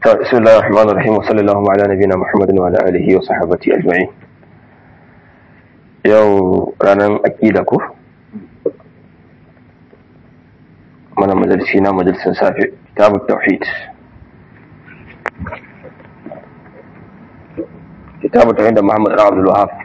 بسم الله الرحمن الرحيم وصلى الله على نبينا محمد وعلى آله وصحبه أجمعين yau ranar aƙida ko mana majalisi na majalisin safe kitabun tauhid kitabun tauhid da muhammad ɗan abdul wahab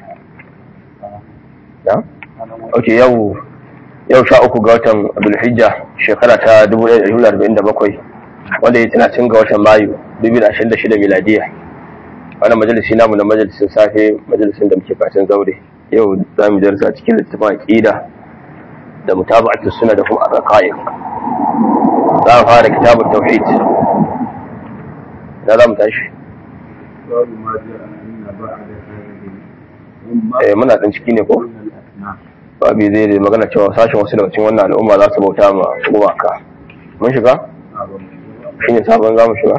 ya? ok yau yau sha uku ga watan abdulhijja shekara ta 1947 wanda ya tana cin ga watan mayu 2026 miladiya wannan majalisi namu na majalisin safe majalisin da muke katin zaure yau za mu darsa cikin littafin aqida da mutaba'atu sunna da kuma arqaiq za mu fara kitabut tauhid da za mu tashi eh muna dan ciki ne ko babu zai da magana cewa sashen wasu daga cikin wannan al'umma za su bauta ma gumaka mun shiga shi ne sabon za mu shiga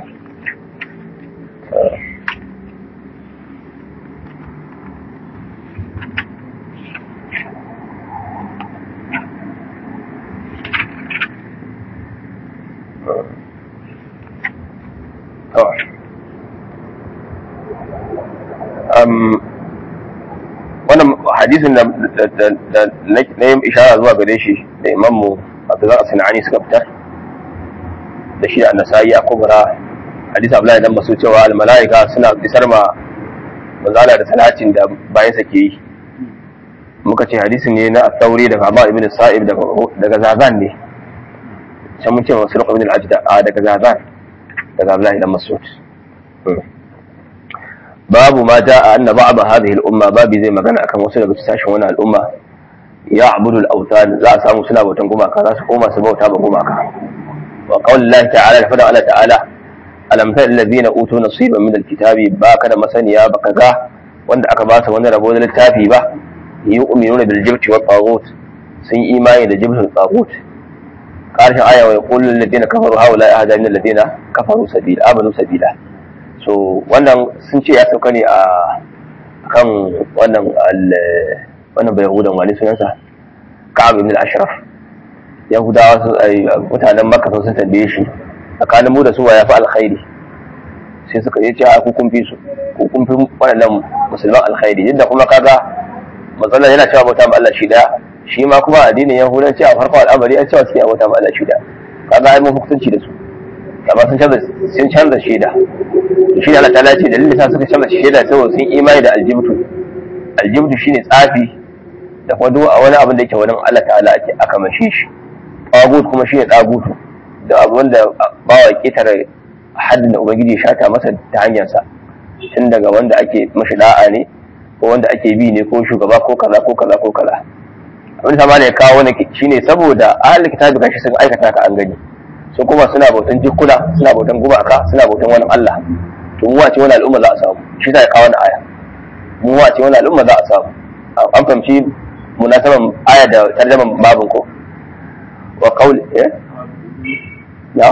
wannan hadisin da na yi ishara zuwa gare shi da imanmu abdullahi sinani suka fitar da shi a nasa'i a kubra hadisi abdullahi dan masu cewa almala'ika suna isar ma manzala da salatin da bayan sa ke yi muka ce hadisin ne na tsauri daga Abu ibn Sa'ib daga Zazan ne sai mun ce wa Sulq ibn al-Ajda daga Zazan daga Abdullahi dan Mas'ud babu ma jaa anna ba'd hadhihi al-umma babi zai magana akan wasu daga sashen wannan al'umma ya abudu al-awthan za a samu suna bautan gumaka za su koma su bauta ba gumaka wa qawl Allah ta'ala da fada Allah ta'ala alam ta alladhina utu nasiban min al-kitabi ba kada masaniya baka ga wanda aka ba su wani rabo da littafi ba yu'minuna bil jibti wa taghut sun imani da jibtul taghut karshen aya wa yaqulu alladhina kafaru haula ahada min alladhina kafaru sabila amanu sabila so wannan sun ce ya sauka ne a kan wannan wannan bai yahudan wani sunansa ka'ab ibn al-ashraf yahudawa mutanen makka sun tambaye shi tsakanin mu da su wa ya fi alkhairi sai suka ce a ku kun fi su ku kun fi waɗannan musulman alkhairi yadda kuma kaga matsalar yana cewa bauta ma Allah shi daya shi ma kuma addinin yahudanci a farko al'amari an cewa suke bauta ma Allah shi daya kaga ai mun hukunci da su amma sun canza sun canza shaida shi Allah ta ce dalilin sa suka canza shaida saboda sun imani da aljibtu aljibtu shine tsafi da kuma duk wani abin da yake wani Allah ta'ala ake aka mashe shi tagut kuma shine tagutu da abu wanda bawa ketare haddin da ubangiji ya shata masa ta hanyarsa tun daga wanda ake mashi da'a ne ko wanda ake bi ne ko shugaba ko kaza ko kaza ko kaza abin da ya kawo wani shine saboda ahli kitabi gashi sun aikata ka an gani su kuma suna bautan jikuna suna bautan gumaka suna bautan wani Allah to mu wace wani al'umma za a samu shi ta kawo wani aya mu wace wani al'umma za a samu an fahimci munasaban aya da tarjaman babin ko wa qawli eh ya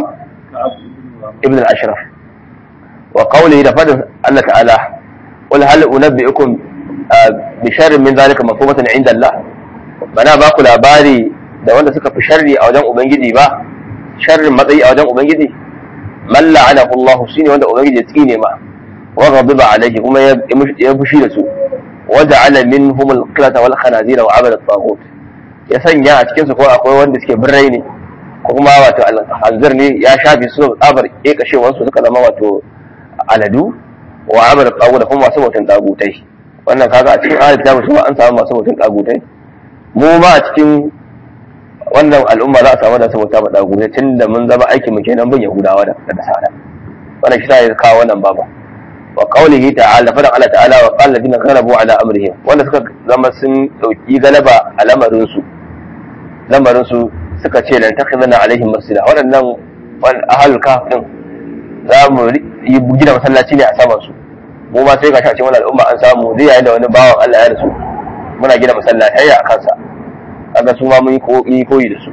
ibn al-ashraf wa qawli da fadin Allah ta'ala qul hal unabbi'ukum bi sharrin min zalika mafhumatan inda Allah bana ba ku labari da wanda suka fi sharri a wajen ubangiji ba sharrin matsayi a wajen ubangiji man la'anahu Allah shine wanda ubangiji ya tsine ma wa ghadiba alayhi kuma ya fushi da su wa ja'ala minhum al-qilata wal khanazira wa abada at-taghut ya sanya a cikin su ko akwai wanda suke birrai ne ko kuma wato al-hanzir ne ya shafi su tsabar kekashewar su suka zama wato aladu wa abada at-taghut da kuma masu bautan tagutai wannan kaga a cikin ayat ta musu an samu masu bautan tagutai mu ma a cikin wannan al'umma za a samu da saboda ba dagu tun da mun zama aikin mu kenan bin yahudawa da nasara wannan shi ya kawo wannan baba wa qawlihi ta'ala fa Allah ta'ala wa qala ladina ghalabu ala amrihim wanda suka zama sun dauki galaba a lamarin su lamarin su suka ce lan takhidana alaihim masjida waɗannan wal ahlul kahf din za mu yi gina masallaci ne a saman su mu ma sai ga shi a cikin wannan al'umma an samu zai yayin da wani bawan Allah ya rasu muna gina masallatai a kansa kaga su ma mun yi koyi da su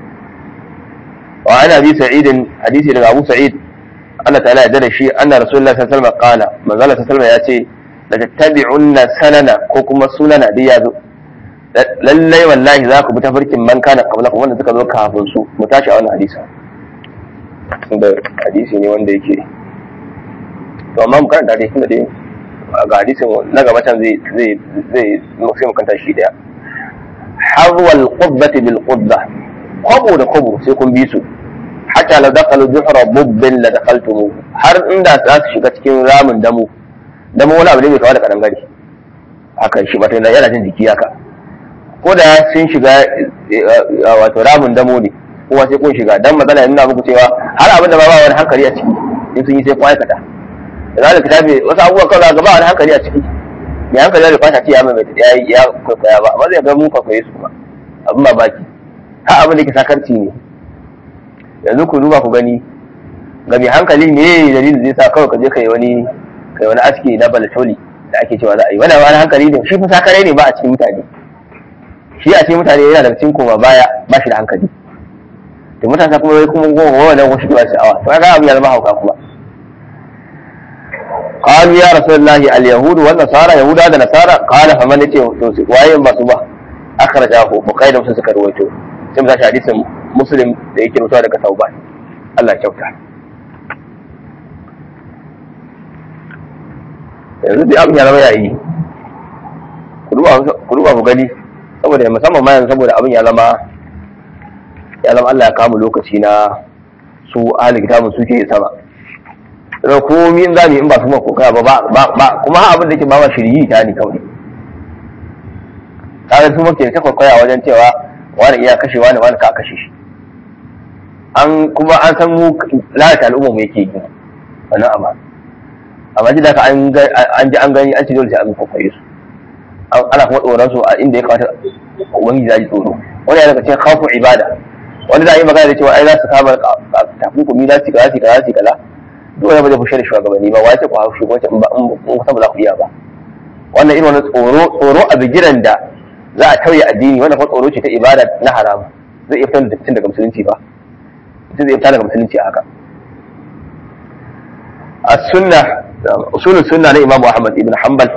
wa ana bi sa'idin hadisi daga Abu Sa'id Allah ta'ala ya dare shi anna Rasulullah sallallahu alaihi wasallam qala manzo Allah sallallahu ya ce la tattabi'unna sanana ko kuma sunana dai ya zo lallai wallahi za ku bi tafarkin man kana qablakum wanda suka zo kafin su mu tashi a wannan hadisi da hadisi ne wanda yake to amma mu karanta dai tunda dai ga hadisin na gaba can zai zai zai sai mu kanta shi daya harwal qubbati bil qubba kwabo da kwabo sai kun bi su hatta la dakalu juhra bubbin la dakaltumu har inda za su shiga cikin ramin damu damu wani abu ne mai kawo da kadangare haka shi mata yana jin jiki haka ko da sun shiga wato ramin damo ne kuma sai kun shiga dan magana ya nuna muku cewa har abin da ba ba wani hankali a ciki in sun yi sai kun aikata da za ka tafi wasu abubuwan kawai ga ba wani hankali a ciki mai hankali da fata ce ya mai ya ya kwaikwaya ba amma zai ga mun kwaikwaye su kuma abin mamaki har abin da ke sakarci ne yanzu ku duba ku gani ga mai hankali me dalilin zai sa kawai ka je kai wani kai wani aski na balatoli da ake cewa za a yi wannan wani hankali ne shi fa sakare ne ba a cikin mutane shi a cikin mutane yana daga cikin koma baya ba shi da hankali da mutane kuma wai kuma goma wannan wasu kiwa sha'awa to kaga abin ya zama hauka kuma قالوا يا رسول الله اليهود والنصارى يهودا da nasara قال فمن yace to waye masu ba akhrajahu bukhari da muslim suka rawaito sai mu tashi hadisin muslim da yake rutawa daga tauba Allah ya kyauta yanzu dai abin ya zama yayi ku duba ku gani saboda musamman ma yanzu saboda abin ya zama ya zama Allah ya kama lokaci na su ahli kitabun suke sama da komi in zamu in ba su ma koka ba ba kuma ha abin da ke ba ma shiryi ta ne kawai kaga su muke ta kwakwaya wajen cewa wani iya kashe wani wani ka kashe shi an kuma an san mu lalata al'umma mu yake yi wannan amma amma ji da ka an ji an gani an ci dole sai an kwakwaye su ana kuma tsoron su a inda ya kamata ubangiji ya ji tsoro wani ya daga cikin khawfu ibada wani za a yi magana da cewa ai za su kama takunkumi za su kaza su kaza su kaza duk wani ba zai fushe da shugabanni ba wace ku hau shugabanci in ba in kusa ba za ku iya ba wannan irin wani tsoro tsoro a bigiran da za a tauye addini wannan kuma tsoro ce ta ibada na haram zai iya fitar da mutum daga musulunci ba mutum zai fita daga musulunci a haka السنة أصول السنة لإمام أحمد بن حنبل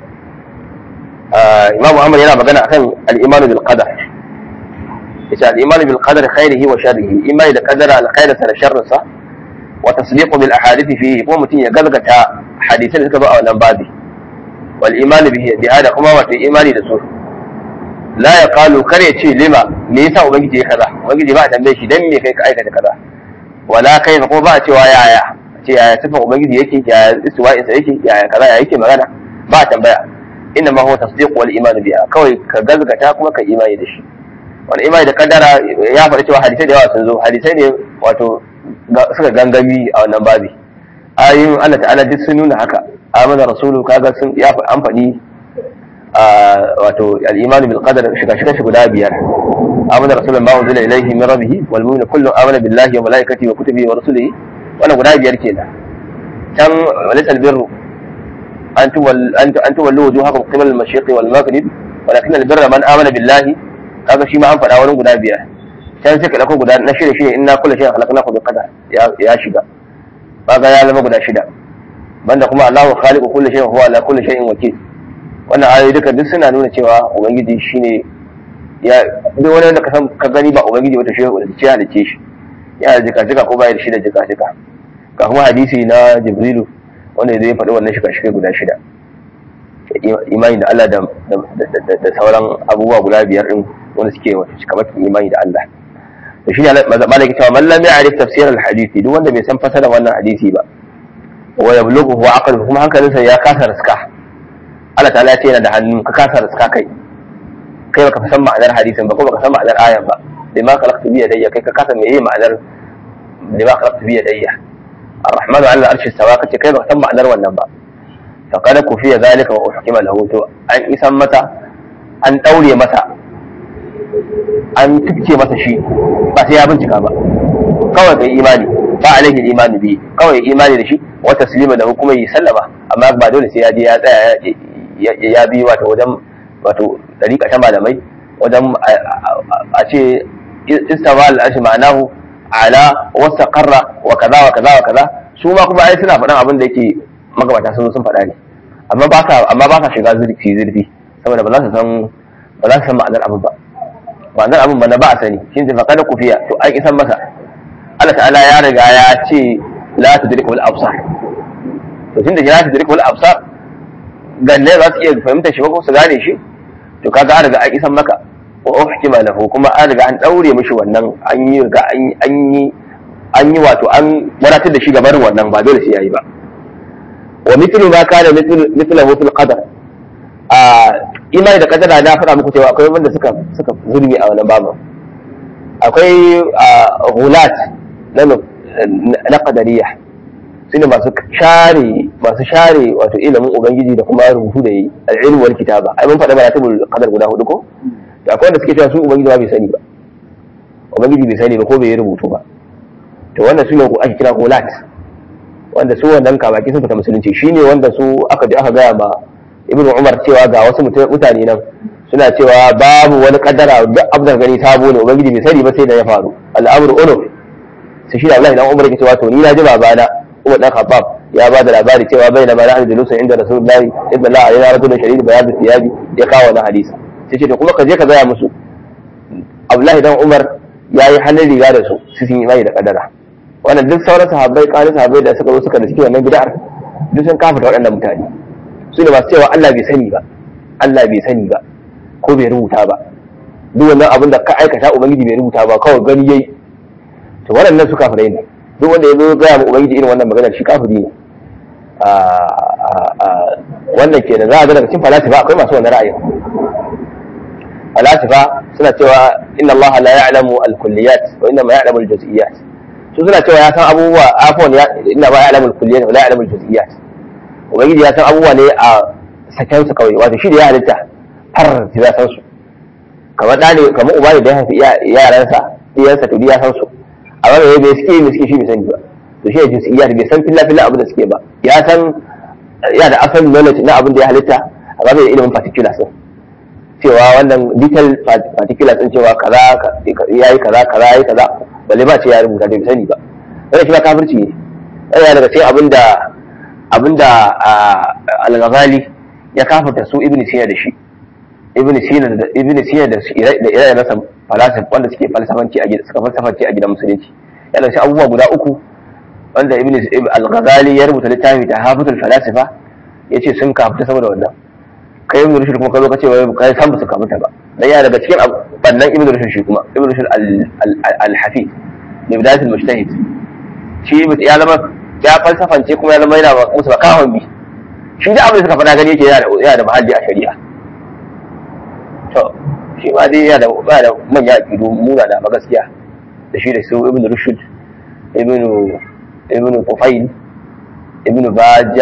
imam Muhammad yana magana akan al-iman bil qadar yace al-iman bil qadar khairihi wa sharrihi imani da qadara al-khair da sharrin sa wa tasdiqu bil ahadith fihi kuma mutum ya galgata hadisan da suka zo a wannan babi wal iman bihi bi hada kuma wato imani da su la yaqalu kar ya ce lima me yasa ubangiji ya kaza ubangiji ba a tambaye shi dan me kai ka aikata kaza wala kai ko ba a cewa yaya ce yaya sifan ubangiji yake yaya istiwa'insa yake yaya kaza ya yake magana ba a tambaya inna ma huwa tasdiq wal iman biha kawai ka gazgata kuma ka imani da shi wani imani da kaddara ya faɗi cewa hadisai da yawa sun zo hadisai ne wato suka gangami a wannan babi ayoyin Allah ta'ala duk sun nuna haka amana rasulu kaga sun ya an faɗi wato al-iman bil qadar shiga shiga shi guda biyar amana rasulun ma unzila ilayhi min rabbih wal mu'minu kullun amana billahi wa malaikatihi wa kutubihi wa rusulihi wannan guda biyar kenan can walisal birru أن تول أن أن تولوا وجوهكم قبل المشرق والمغرب ولكن البر من آمن بالله هذا شيء ما أنفع أولا قد أبيه كان سك لكم قد نشر شيء إنا كل شيء خلقناه بقدر يا يا شدا هذا يا لما قد شدا banda kuma Allahu khaliqu kulli shay'in huwa ala kulli shay'in wakil wannan ayoyi duka duk suna nuna cewa ubangiji shine ya duk wani da ka san ka gani ba ubangiji wata shi da ce halice shi ya jika jika ko bai da shi da jika jika ga kuma hadisi na Jibrilu wanda zai faɗi wannan shiga-shiga guda shida imani da Allah da sauran abubuwa guda biyar ɗin wanda suke wata cikamakin imani da Allah da shi ne malaki cewa man lam ya'rif tafsir al-hadisi duk wanda bai san fasara wannan hadisi ba wa yablughu wa aqlu kuma hankalinsa ya kasa riska Allah ta'ala ya ce yana da hannu ka kasa riska kai kai baka san ma'anar hadisin ba ko baka san ma'anar ayan ba lima khalaqtu bi yadayya kai ka kasa meye ma'anar lima khalaqtu bi yadayya الرحمن على العرش استوى kace kai ba san ma'anar wannan ba faqad kufiya zalika wa uhkima lahu to an isan mata an daure masa an tubce masa shi ba sai ya bincika ba kawai kai imani ba alaihi imani bi kawai imani da shi wa taslima da kuma yi sallama amma ba dole sai ya je ya tsaya ya bi wato wajen wato dariƙa ta malamai wajen a ce istawa al-arshi ma'anahu ala wasa karra wa kaza wa kaza wa kaza su ma kuma ai suna faɗan abin da yake magabata sun zo sun faɗa ne amma ba sa amma ba sa shiga zurfi zurfi saboda ba za su san ba za su san ma'anar abin ba ma'anar abin ba na ba a sani shin ta faƙa da kufiya to an isan masa Allah ta'ala ya riga ya ce la tudriku al absar to tunda la tudriku al absar ganne za su iya fahimtar shi ba ko su gane shi to kaga an riga an isan maka wa uhkima lahu kuma an riga an daure mishi wannan an yi riga an yi an yi wato an wadatar da shi ga barin wannan ba dole sai yayi ba wa mithlu ma kana mithlahu fil qadar a imani da kadara na faɗa muku cewa akwai wanda suka suka zurmi a wannan babu akwai hulat na na qadariya sune masu share masu share wato ilimin ubangiji da kuma rubutu da yi al-ilm wal kitaba ai mun faɗa maratibul qadar guda hudu ko da akwai wanda suke cewa su ubangiji ba bai sani ba ubangiji bai sani ba ko bai yi rubutu ba to wannan sune ko ake kira hulat wanda su wannan kabaki sun fita musulunci shine wanda su aka je aka gaya ma ibn umar cewa ga wasu mutane nan suna cewa babu wani kaddara duk abdar gani sabo ne ubangiji bai sani ba sai da ya faru al'amru unuf sai shi da Allah idan umar yake cewa to ni na ji babana Umar dan Khattab ya ba da labari cewa bai na mana andalusa inda rasulullahi ibn Allah alayhi rajulun shadid bayad thiyabi ya kawo wannan hadisi sai ce to kuma ka je ka gaya musu Abdullahi dan Umar ya yi hannun riga da su su sun yi imani da kaddara wannan duk sauran sahabbai ƙarin sahabbai da suka zo suka da suke wannan bid'ar duk sun kafa waɗannan mutane su ne masu cewa Allah bai sani ba Allah bai sani ba ko bai rubuta ba duk wannan abin da ka aikata ubangiji bai rubuta ba kawai gani yayi to waɗannan su kafirai ne duk wanda ya zo gaya ma ubangiji irin wannan maganar shi kafiri ne wannan ke da za a ga daga cikin falasifa akwai masu wannan ra'ayin falasifa suna cewa inna Allah la ya'lamu al-kulliyat wa inna ma ya'lamu al-juz'iyat su suna cewa ya san abubuwa afwan inna ma ya'lamu al-kulliyat wa la ya'lamu al-juz'iyat ubangiji ya san abubuwa ne a saken su kawai wato shi da ya halitta har ya san su kamar da ne kamar uba ne da ya haifi yaransa iyansa to ya san su amma me bai suke me suke shi bai sani ba to shi ne juz'iyya bai san filla filla abin da suke ba ya san ya da asalin knowledge na abin da ya halitta amma bai da ilimin particulars din cewa wannan detail particulars din cewa kaza yayi kaza kaza yayi kaza balle ba ce ya rubuta bai sani ba wannan shi ba kafirci ne yana daga cikin abin da abinda al-ghazali ya kafarta su ibn sina da shi ibn sina da ibn sina da da ire nasa falasif wanda suke falsafanci a gidan suka falsafanci a gidan musulunci yana shi abubuwa guda uku wanda ibn al-ghazali ya rubuta littafi ta hafatul falasifa yace sun kafuta saboda wannan kai ibn rushd kuma ka zo ka ce wai kai san ba su kafuta ba dan yana daga cikin bannan ibn rushd shi kuma ibn rushd al-hafiz ne bidayatul mujtahid shi ya zama ya falsafance kuma ya zama yana musu makawan bi shi da abin da suka faɗa gani yake yana da mahalli a shari'a to shi ma dai yana da ba da manya aƙidu muna da gaskiya da shi da su ibn rushd ibn ibn tufail ibn baja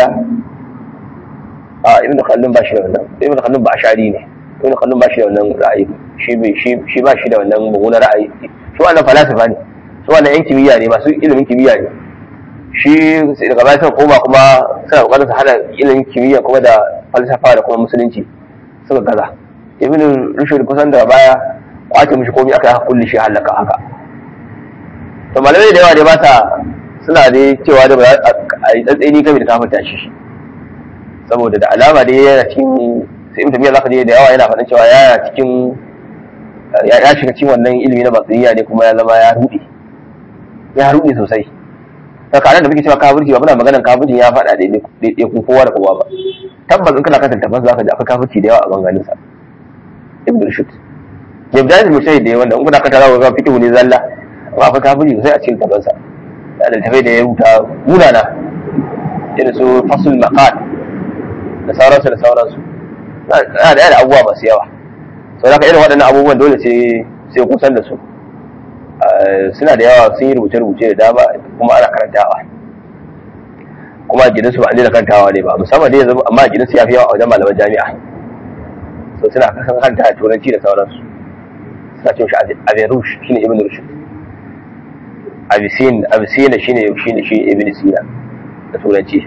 a ibn khaldun ba shi da wannan ibn khaldun ba ashari ne ibn khaldun ba shi da wannan ra'ayi shi shi ba shi da wannan mummunan ra'ayi su wannan falasifa ne su wannan yan kimiyya ne masu ilimin kimiyya ne shi daga baya suka koma kuma suna kokarin su hada ilimin kimiyya kuma da falsafa da kuma musulunci suka gaza ibn rushd kusan daga baya kwace mishi komai aka yi kulli shi halaka haka to malamai da yawa dai ba ta suna dai cewa da ba a yi tsantseni game da kafinta shi saboda da alama dai yana cikin sai ibn tamiya zaka je da yawa yana faɗin cewa yana cikin ya shiga cikin wannan ilimi na batsiriya ne kuma ya zama ya rude ya rude sosai tsakanin da muke cewa kafirci ba muna maganar kafirci ya faɗa daidai kun kowa da kowa ba tabbas in kana kasance tabbas zaka ji akwai kafirci da yawa a banganin sa ibn rushd da bidayat musayyid da wanda in kuna kanta za ku ga fiqhu ne zalla amma akwai kafirci sosai a cikin tabbas sa da tafai da ya rubuta munana irin su fasul maqal da sauransu da sauransu na da yana abubuwa masu yawa sau da irin waɗannan abubuwan dole sai sai kusan da su suna da yawa sun yi rubuce-rubuce da dama kuma ana karantawa kuma a gidansu ba a daina karantawa ne ba musamman dai yanzu amma a gidansu ya fi yawa a wajen malaman jami'a so suna kasan kanta a turanci da sauransu suna cin shi aberush shi ne ibn rushd abisin abisina shi ne shi ne shi ibn sina da turanci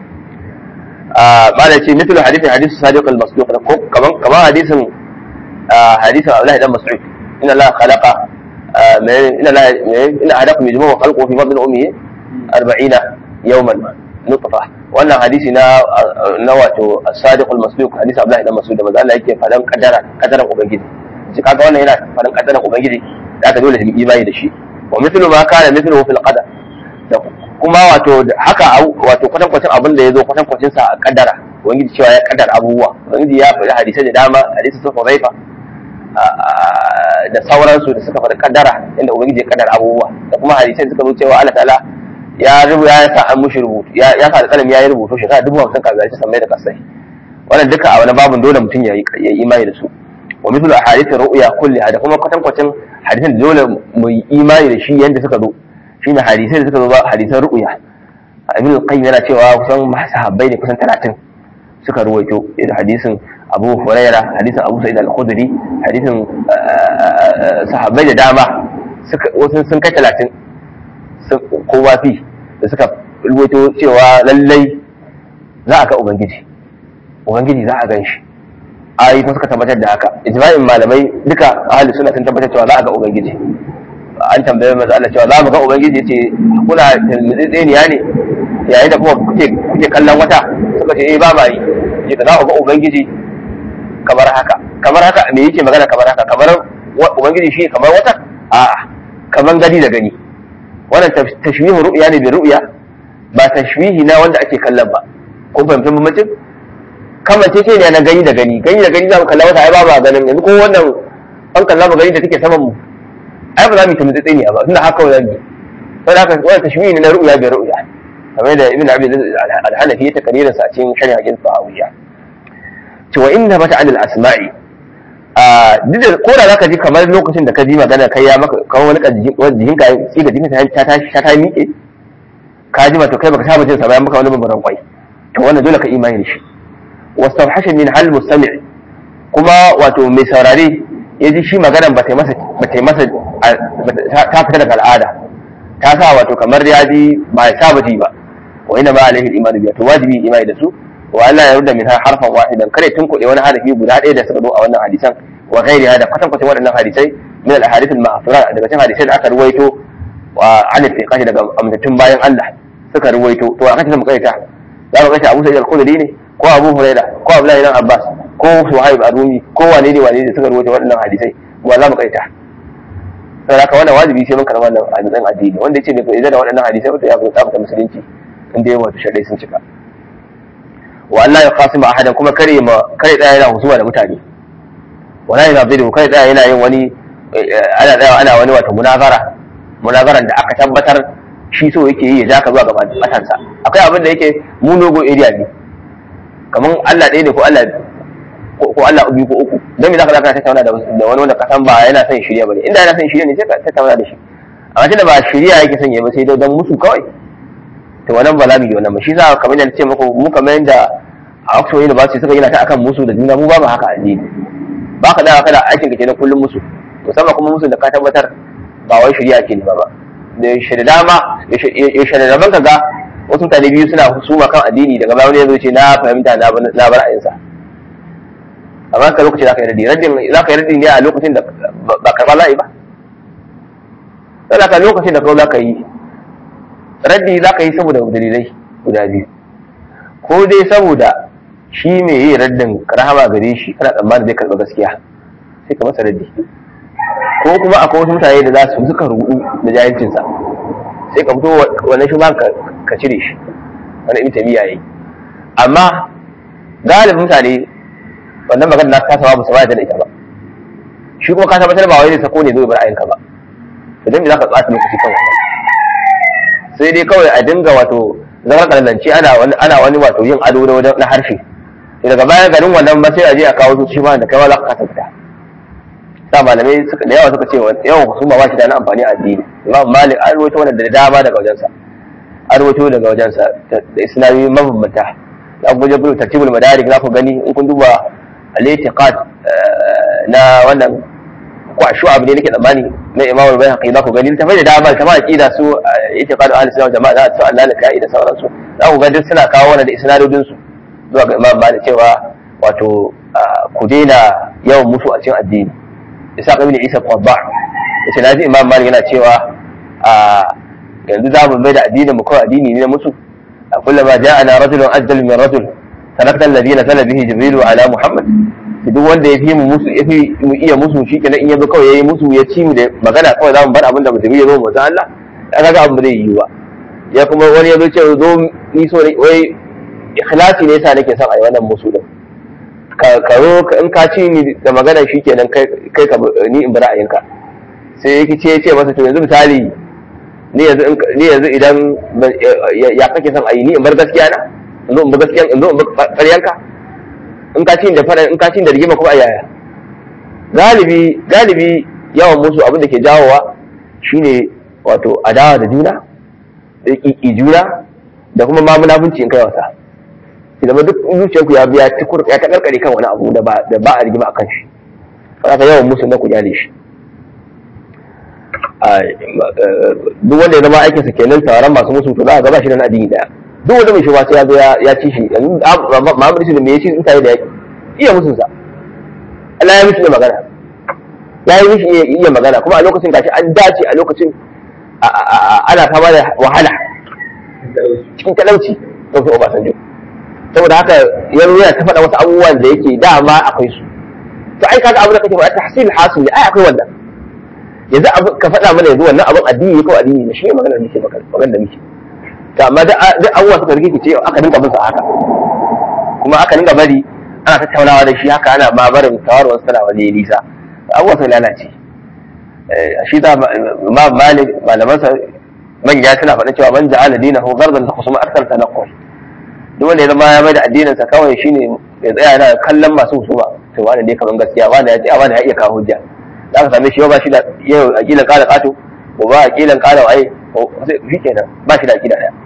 ما ce مثل حديث حديث صادق المصدوق كمان كمان حديث حديث عبد الله بن مسعود ان الله خلق ان الله ان احدكم يجمع خلقه في بطن امه 40 يوما نطفه wannan hadisi na na wato as-sadiq al-masduq hadisi Abdullah ibn Mas'ud da manzo Allah yake fadan kadara kadaran ubangiji shi kaga wannan yana fadan kadaran ubangiji da aka dole mu imani da shi wa mithlu ma kana mithluhu fil qadar kuma wato haka wato kwatankwacin abin da ya zo kwatankwacin sa a kaddara ubangiji cewa ya kaddara abubuwa ubangiji ya faɗi hadisai da dama hadisi sun huzaifa da sauransu da suka faɗi kaddara inda ubangiji ya kaddara abubuwa da kuma hadisai suka zo cewa Allah ta'ala ya rubu ya sa an mushi rubutu ya sa da kalam ya yi rubutu shekara dubu hamsin kaza shi sammai da kasai wannan duka a wani babun dole mutum ya yi imani da su wa mithlu ahadith ru'ya kulliha da kuma kwatankwacin hadisan da dole mu yi imani da shi yanda suka zo shine hadisai da suka zo ba hadisan ru'ya ibn al-qayyim yana cewa kusan sahabbai ne kusan 30 suka ruwaito da hadisin Abu Huraira hadisin Abu Sa'id al-Khudri hadisin sahabbai da dama suka wasu sun kai 30 kowa fi da suka ruwaito cewa lallai za a ga ubangiji ubangiji za a gan shi ayi kuma suka tabbatar da haka ijma'in malamai duka ahli sunna sun tabbatar cewa za a ga ubangiji an tambaye manzo Allah cewa za mu ga ubangiji yace kuna tseniya ne yayin da kuma kuke kuke kallon wata suka ce eh ba ma yi yace za ku ga ubangiji kamar haka kamar haka me yake magana kamar haka kamar ubangiji shi kamar wata a'a kamar gani da gani wannan tashbihu ru'ya ne bi ru'ya ba tashbihi na wanda ake kallon ba kun fahimci bambancin kamance ce ne na gani da gani gani da gani za mu kalla wata ai ba ba ganin yanzu ko wannan an kalla mu gani da take saman mu ai ba za mu yi tambaye tsini ba tunda haka wannan ne sai haka wannan tashbihi ne na ru'ya bi ru'ya kamar da ibn abi al-hanafi ya takaririn sa a cikin shari'a tahawiyya to wa inna mata anil asma'i a duk da ko da zaka ji kamar lokacin da ka ji magana kai ya maka kamar wani jihin ka tsiga jikin ta ta ta ta miƙe ka ji to kai baka saba jin sa bayan maka wani bambaran kwai to wannan dole ka imani da shi wastawhasha min hal mustami' kuma wato mai saurare ya ji shi maganan ba ta masa ba ta masa ta fita daga al'ada ta sa wato kamar ya ji ba ya saba ji ba wa inna ma alaihi al-iman biya to wajibi imani da su wa Allah ya rudda min harfan wahidan kare tun kuɗe wani harafi guda ɗaya da suka zo a wannan hadisan wa ghairi hada kwatan kwatan waɗannan hadisai min al-ahadith al-ma'thura daga cikin hadisai da aka ruwaito wa an fiqahi daga amtattun bayan Allah suka ruwaito to a kace mu kaita za mu kace Abu Sa'id al-Khudri ne ko Abu Hurairah ko Abdullahi ibn Abbas ko Suhaib ar-Rumi ko wane ne wane ne suka ruwaito waɗannan hadisai wa za mu kaita saboda haka wannan wajibi sai mun karɓa wannan hadisan addini wanda yace bai idan da waɗannan hadisai to ya fita musulunci inda yawa shaɗai sun cika wa Allah ya kasima ahadan kuma kare ma kare tsaya yana husuma da mutane wala yana zai kare tsaya yana yin wani ana tsaya ana wani wata munazara munazaran da aka tabbatar shi so yake yi ya ja ka zuwa ga matansa akwai abin da yake mu nogo area ne kaman Allah ɗaya ne ko Allah ko Allah ubi ko uku dan me zaka zaka tattauna da wani wanda ka san ba yana son shirya bane inda yana son shirya ne sai ka tattauna da shi amma tunda ba shirya yake son ya ba sai dan musu kawai to wannan ba za mu yi wannan ba shi sa kamar yadda ce muku mu kamar yadda a Oxford University suka gina ta akan musu da juna mu ba mu haka addini ba ka da kada aikin ka kenan kullum musu musamman kuma musu da ka tabbatar ba wai shari'a ke ne ba da shari'a dama ya shari'a daban kaga wasu mutane biyu suna husuma kan addini daga bayan ya zo ce na fahimta na bar ayinsa amma ka lokaci za ka yi raddi raddin za ka yi raddi ne a lokacin da ba karɓa la'i ba sai ka lokacin da kawai za ka yi raddi za ka yi saboda dalilai guda biyu ko dai saboda shi mai yi raddin rahama gare shi kana tsammanin zai karɓa gaskiya sai ka masa raddi ko kuma akwai wasu mutane da za su suka rudu da jahilcinsa sai ka fito wannan shi ka cire shi wani ibn tabiya yayi amma galibin mutane wannan magana na kasa ba su ba da ita ba shi kuma ka tabbatar ba wai ne sako ne zo bar ayinka ba to dan me zaka tsaya lokaci kan wannan sai dai kawai a dinga wato zama kallanci ana wani ana wani wato yin ado na wajen na harshe daga baya garin wannan ba sai a je a kawo su shi ma da kai ma za ka kasa fita sa malamai suka da yawa suka ce yawan husuma ba shi da na amfani a addini imam malik an rawaito wannan da dama daga wajensa an rawaito daga wajensa da islami mabambanta za ku je gudu tartibul madarik za ku gani in kun duba al-i'tiqad na wannan ko a shu'ab ne nake tsammani na imam al-bayhaqi za ku gani tafai da dama kamar aqida su i'tiqad ahli sunna jama'a za su Allah kai da sauransu za ku ga duk suna kawo wannan da isnadodin su zuwa ga imam malik cewa wato ku daina yawan musu a cikin addini isa ibn isa qadda yace naji imam malik yana cewa a yanzu za mu mai da addinin mu kawai addini ne na musu a kullama ja'ana rajulun ajdal min rajul tarakta alladhi nazala bihi jibril ala muhammad duk wanda ya fi mu musu ya fi mu iya musu shi kenan in yazo kawai yayi musu ya ci mu da magana kawai za mu bar abin da jibril ya zo mu san Allah kaga ga abin da zai yi ba ya kuma wani ya zo ce zo ni so ne wai ikhlasi ne yasa nake son a yi wannan musu din ka karo in ka ci ni da magana shikenan kai kai ka ni in bi ra'ayinka sai yake ce ce masa to yanzu misali ni yanzu ni yanzu idan ya kake son a yi ni in bar gaskiya na in zo in bi gaskiya in zo in bi ƙaryanka in ka ci da fara in ka ci da rigima kuma a yaya galibi galibi yawan musu abin da ke jawowa shine wato adawa da juna da ƙiƙi juna da kuma ma munafunci in kai wasa idan duk zuciyar ku ya biya ya ta karkare kan wani abu da ba da ba a rigima akan shi haka yawan musu na ku jale shi duk wanda ya zama aikin sa kenan tawaran masu musu to za a gaba shi da na addini daya duk wanda mai shugaba sai ya zo ya ci shi Muhammad Isu da me ya ci in tare da yaki iya musun sa Allah ya mishi da magana ya yi mishi iya magana kuma a lokacin gashi an dace a lokacin ana fama da wahala cikin talauci don fi Obasanjo saboda haka ya yana ta faɗa wasu abubuwan da yake dama akwai su to ai kaga abu da kake faɗa tahsil hasil ne ai akwai wannan yanzu abu ka faɗa mana yanzu wannan abun addini ko addini ne shi ne maganar da muke magana da muke to amma duk abubuwa suka rike ce aka dinga bin sa haka kuma aka dinga bari ana tattaunawa da shi haka ana ma barin tawarwar sana waje nisa abubuwa sun lalace shi da ma malik malamansa manya suna faɗin cewa man ja'ala dinahu ghardan la khusuma akthar tanaqqul duk wanda ya zama ya mai da addinin sa kawai shine ya tsaya yana kallon masu husuma to wani ne kaman gaskiya wani ya ce wani ya iya kawo hujja za ka same shi yau ba shi da yau aqilan qala qatu ko ba aqilan qala waye shi kenan ba shi da aqida daya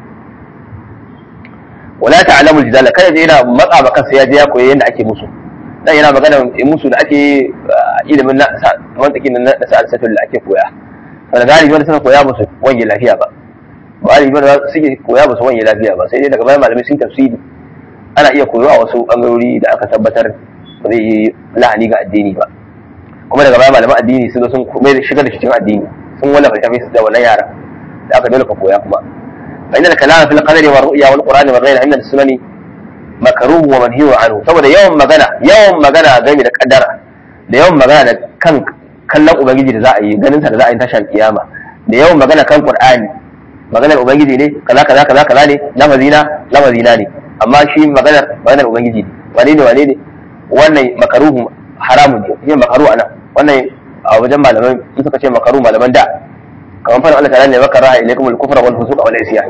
wala ta'lamu al-jidala kada je yana matsa ba kansa ya je ya koyi yadda ake musu dan yana magana musu da ake ilimin na mantaki na sa'al da ake koya wanda galibi wanda suka koya musu wani lafiya ba galibi wanda suke koya musu wani lafiya ba sai dai daga bayan malamai sun tafsiri ana iya koyo a wasu bangarori da aka tabbatar ba zai yi lahani ga addini ba kuma daga bayan malaman addini sun zo sun shigar da shi cikin addini sun wallafa littafin su da wannan yara da aka dole ka koya kuma fa inna kalama fil qadari wa ru'ya wal qur'ani wa ghayrihi inda sunani makruh wa manhiyu anhu saboda yawan magana yawan magana game da kaddara da yawan magana da kan kallon ubangiji da za a yi ganin sa da za a yi tashar kiyama da yawan magana kan qur'ani maganar ubangiji ne kaza kaza kaza kaza ne lafazina lafazina ne amma shi maganar maganar ubangiji ne wane ne wane ne wannan makaruhu haramun ne yin makaru anan wannan a wajen malaman in suka ce makaru malaman da kamar fara Allah ta'ala ne wa karaha ilaykum al-kufra wal fusuq wal isyan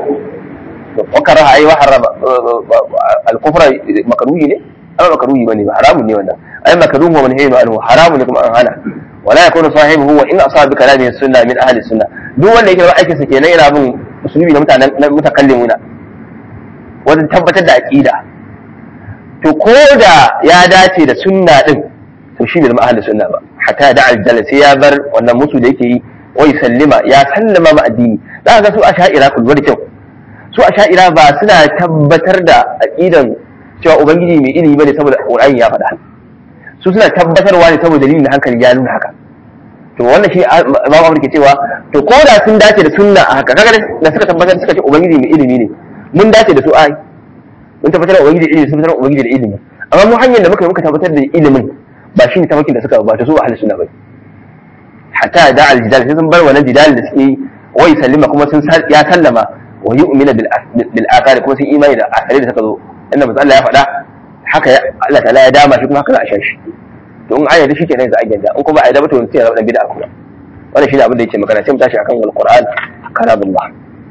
wa karaha ay wa harama al-kufra makruhi ne amma makruhi bane ba haramun ne wannan ay makruhu wa manhiyu anhu haramun ne kuma an hana wala yakunu sahibuhu wa in asaba bi kalami sunna min ahli sunna duk wanda yake aikin sa kenan yana bin usulubi na mutanen mutakallimuna wajen tabbatar da aqida to ko da ya dace da sunna din to shi bai zama ahli sunna ba hatta da aljala sai ya bar wannan musu da yake yi wai sallima ya sallama ma addini za ka ga su a sha'ira ku da kyau su a sha'ira ba suna tabbatar da aqidan cewa ubangiji mai ilimi bane saboda qur'ani ya faɗa su suna tabbatarwa ne saboda dalilin hankali ya nuna haka to wannan shi ba mu ke cewa to ko da sun dace da sunna a haka kaga da suka tabbatar suka ce ubangiji mai ilimi ne mun dace da su ai mun tabbatar da ubangiji ilimi sun tabbatar da ubangiji da ilimi amma mu hanyar da muka yi muka tabbatar da ilimin ba shi ne tafakin da suka ba ta su ahli sunna bai hatta da al jidal sai sun bar wannan jidal da suke yi wai sallima kuma sun ya sallama wa yu'mina bil bil athari kuma sun imani da athari da suka zo inda manzo Allah ya faɗa haka Allah ta'ala ya dama shi kuma haka za a sha shi to in ayyada shi kenan za a gyanda in kuma a yi da mutum sai ya zama dan bid'a kuma wannan shi ne abin da yake magana sai mu tashi akan alquran kalamullah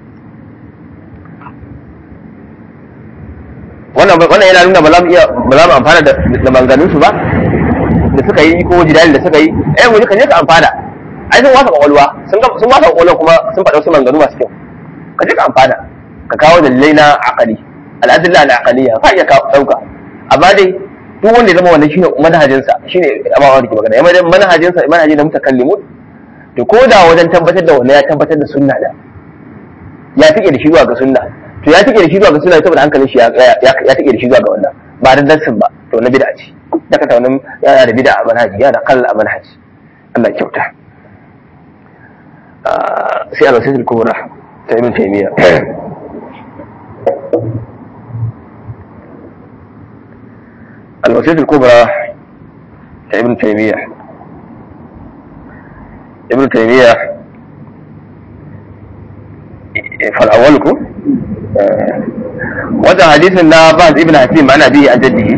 wannan wannan yana nuna ba za mu iya ba za mu amfana da da manganun su ba da suka yi ko jidali da suka yi eh mu ka je ka amfana ai sun wasa kwakwalwa sun ga sun wasa kwakwalwa kuma sun faɗa wasu maganganu masu kyau ka je ka amfana ka kawo dalilai na aqali al'adilla al'aqaliya ka iya kawo dauka amma dai duk wanda ya zama wannan shine manhajinsa shine amma wanda ke magana yamma manhajinsa manhajin da mutakallimun to ko da wajen tabbatar da wannan ya tabbatar da sunna da ya tike da shi zuwa ga sunna to ya tike da shi zuwa ga sunna saboda hankalin shi ya ya tike da shi zuwa ga wannan ba da dassin ba to na bid'a ce daga ta wannan yana da bid'a a manhaji yana kalla a manhaji Allah ya kyauta sai al-wasil kubra ta ibn taymiya الوسيلة الكبرى ابن تيمية ابن تيمية فالأولكم wannan hadisin na Baz ibn Hakim ana bihi an jaddihi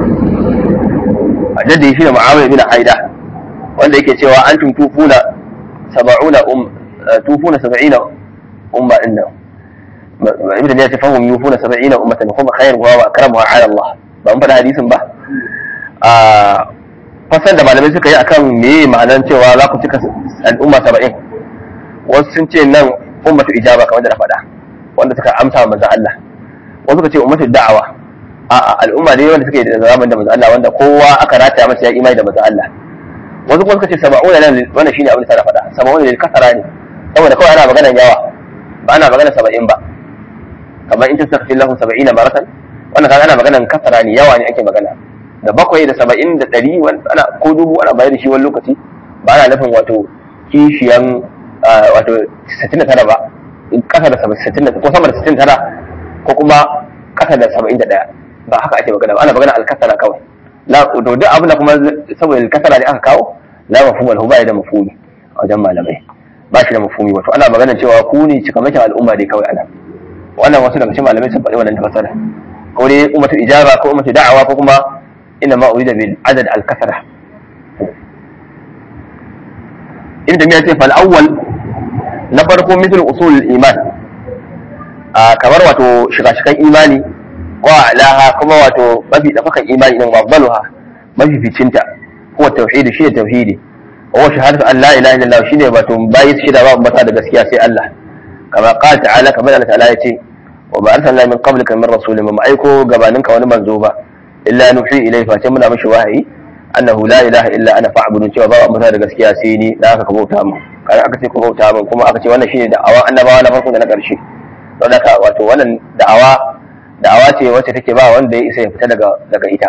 a jaddihi shine Muawiya ibn Haida wanda yake cewa an tufuna sab'una um tufuna sab'ina umma inna ibn ne ta fahimu yufuna sab'ina ummatan kuma khairu wa akramuha ala Allah ba mun fada hadisin ba a fasan da malamai suka yi akan me ma'anar cewa za ku cika al'umma saba'in wasu sun ce nan ummatu ijaba kamar da na faɗa wanda suka amsa wa manzon Allah wasu suka ce ummatu da'awa a al'umma dai wanda suke da zaman da manzon Allah wanda kowa aka rataya masa ya imani da manzon Allah wasu kuma suka ce saba'una nan wannan shine abin da na faɗa saba'una ne kasara ne saboda kawai ana maganar yawa ba ana maganar saba'in ba kamar in tastaghfir lahu saba'ina maratan wannan kaga ana maganar kasara ne yawa ne ake magana da bakwai da saba'in da ɗari ana ko dubu ana bayar da shi wani lokaci ba ana nufin wato kishiyan wato 69 ba kasa da 69 ko sama da 69 ko kuma kasa da 71 ba haka ake magana ba ana magana alkasara kawai la to duk abin da kuma saboda alkasara ne aka kawo la mafhum al huba da mafhumi a wajen malamai ba shi da mafhumi wato ana magana cewa ku ne cikamakin al'umma dai kawai ana wannan wasu daga cikin malamai sun faɗi wannan tafsira ko dai ummatu ijaba ko ummatu da'awa ko kuma inna ma urida bil adad al kasara ibn tamiya ce fal awwal na farko misal usul iman a kamar wato shiga-shigan imani wa alaha kuma wato mafi dafakan imani din wafdaluha mafi ficinta huwa tauhidi shine tauhidi wa huwa shahadatu an la ilaha illallah shine wato bayi su shida babu mata da gaskiya sai Allah kama qala ta'ala kamar Allah ta'ala yace wa ma arsalna min qablika min rasulin ma aiko gabaninka wani manzo ba illa nuhi ilayhi fa muna mishi wahayi annahu la ilaha illa ana fa'budun cewa babu mata da gaskiya sai ni da aka bauta mu kai aka ce ku bauta min kuma aka ce wannan shine da'awa annabawa na farko da na ƙarshe don haka wato wannan da'awa da'awa ce wacce take ba wanda ya isa ya fita daga daga ita